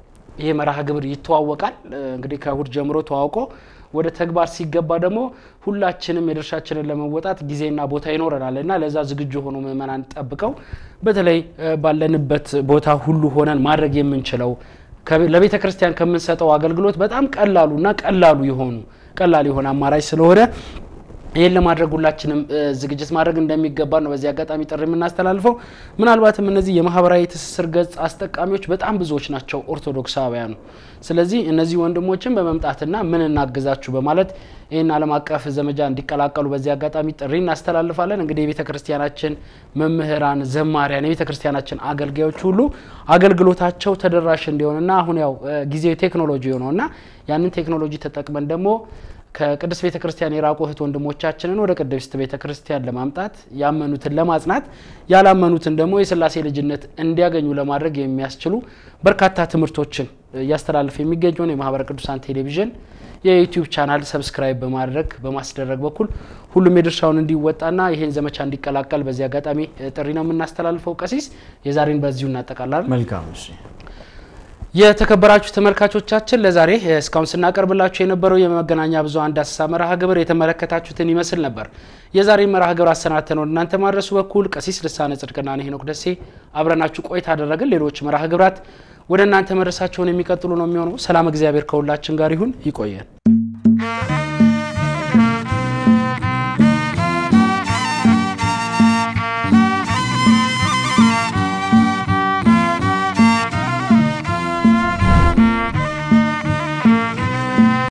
[SPEAKER 1] ይሄ መርሃ ግብር ይተዋወቃል። እንግዲህ ከእሁድ ጀምሮ ተዋውቆ ወደ ተግባር ሲገባ ደግሞ ሁላችንም የድርሻችንን ለመወጣት ጊዜና ቦታ ይኖረናል እና ለዛ ዝግጁ የሆኑ ምእመናን ጠብቀው በተለይ ባለንበት ቦታ ሁሉ ሆነን ማድረግ የምንችለው ለቤተ ክርስቲያን ከምንሰጠው አገልግሎት በጣም ቀላሉና ቀላሉ የሆኑ ቀላል የሆነ አማራጭ ስለሆነ ይህን ለማድረግ ሁላችንም ዝግጅት ማድረግ እንደሚገባ ነው በዚህ አጋጣሚ ጥሪ የምናስተላልፈው። ምናልባትም እነዚህ የማህበራዊ ትስስር ገጽ አስጠቃሚዎች በጣም ብዙዎች ናቸው ኦርቶዶክሳውያኑ። ስለዚህ እነዚህ ወንድሞችን በመምጣትና ምን እናግዛችሁ በማለት ይህን ዓለም አቀፍ ዘመቻ እንዲቀላቀሉ በዚህ አጋጣሚ ጥሪ እናስተላልፋለን። እንግዲህ የቤተ ክርስቲያናችን መምህራን፣ ዘማሪያን፣ የቤተ ክርስቲያናችን አገልጋዮች ሁሉ አገልግሎታቸው ተደራሽ እንዲሆንና አሁን ያው ጊዜው ቴክኖሎጂ የሆነውና ያንን ቴክኖሎጂ ተጠቅመን ደግሞ ከቅድስት ቤተ ክርስቲያን የራቁ እህት ወንድሞቻችንን ወደ ቅድስት ቤተ ክርስቲያን ለማምጣት ያመኑትን ለማጽናት ያላመኑትን ደግሞ የስላሴ ልጅነት እንዲያገኙ ለማድረግ የሚያስችሉ በርካታ ትምህርቶችን እያስተላለፈ የሚገኘውን የማህበረ ቅዱሳን ቴሌቪዥን የዩቲዩብ ቻናል ሰብስክራይብ በማድረግ በማስደረግ በኩል ሁሉም የድርሻውን እንዲወጣና ይህን ዘመቻ እንዲቀላቀል በዚህ አጋጣሚ ጥሪ ነው የምናስተላልፈው። ቀሲስ የዛሬን በዚሁ እናጠቃላለን።
[SPEAKER 2] መልካም እሺ።
[SPEAKER 1] የተከበራችሁ ተመልካቾቻችን ለዛሬ እስካሁን ስናቀርብላችሁ የነበረው የመገናኛ ብዙኃን ዳሰሳ መርሃ ግብር የተመለከታችሁትን ይመስል ነበር። የዛሬ መርሃ ግብር አሰናድተን ወደ እናንተ ማድረሱ በኩል ቀሲስ ልሳነ ጽድቅና ሄኖክ ደሴ አብረናችሁ ቆይታ አደረግን። ሌሎች መርሃ ግብራት ወደ እናንተ መድረሳቸውን የሚቀጥሉ ነው የሚሆነው። ሰላም እግዚአብሔር ከሁላችን ጋር ይሁን። ይቆየን።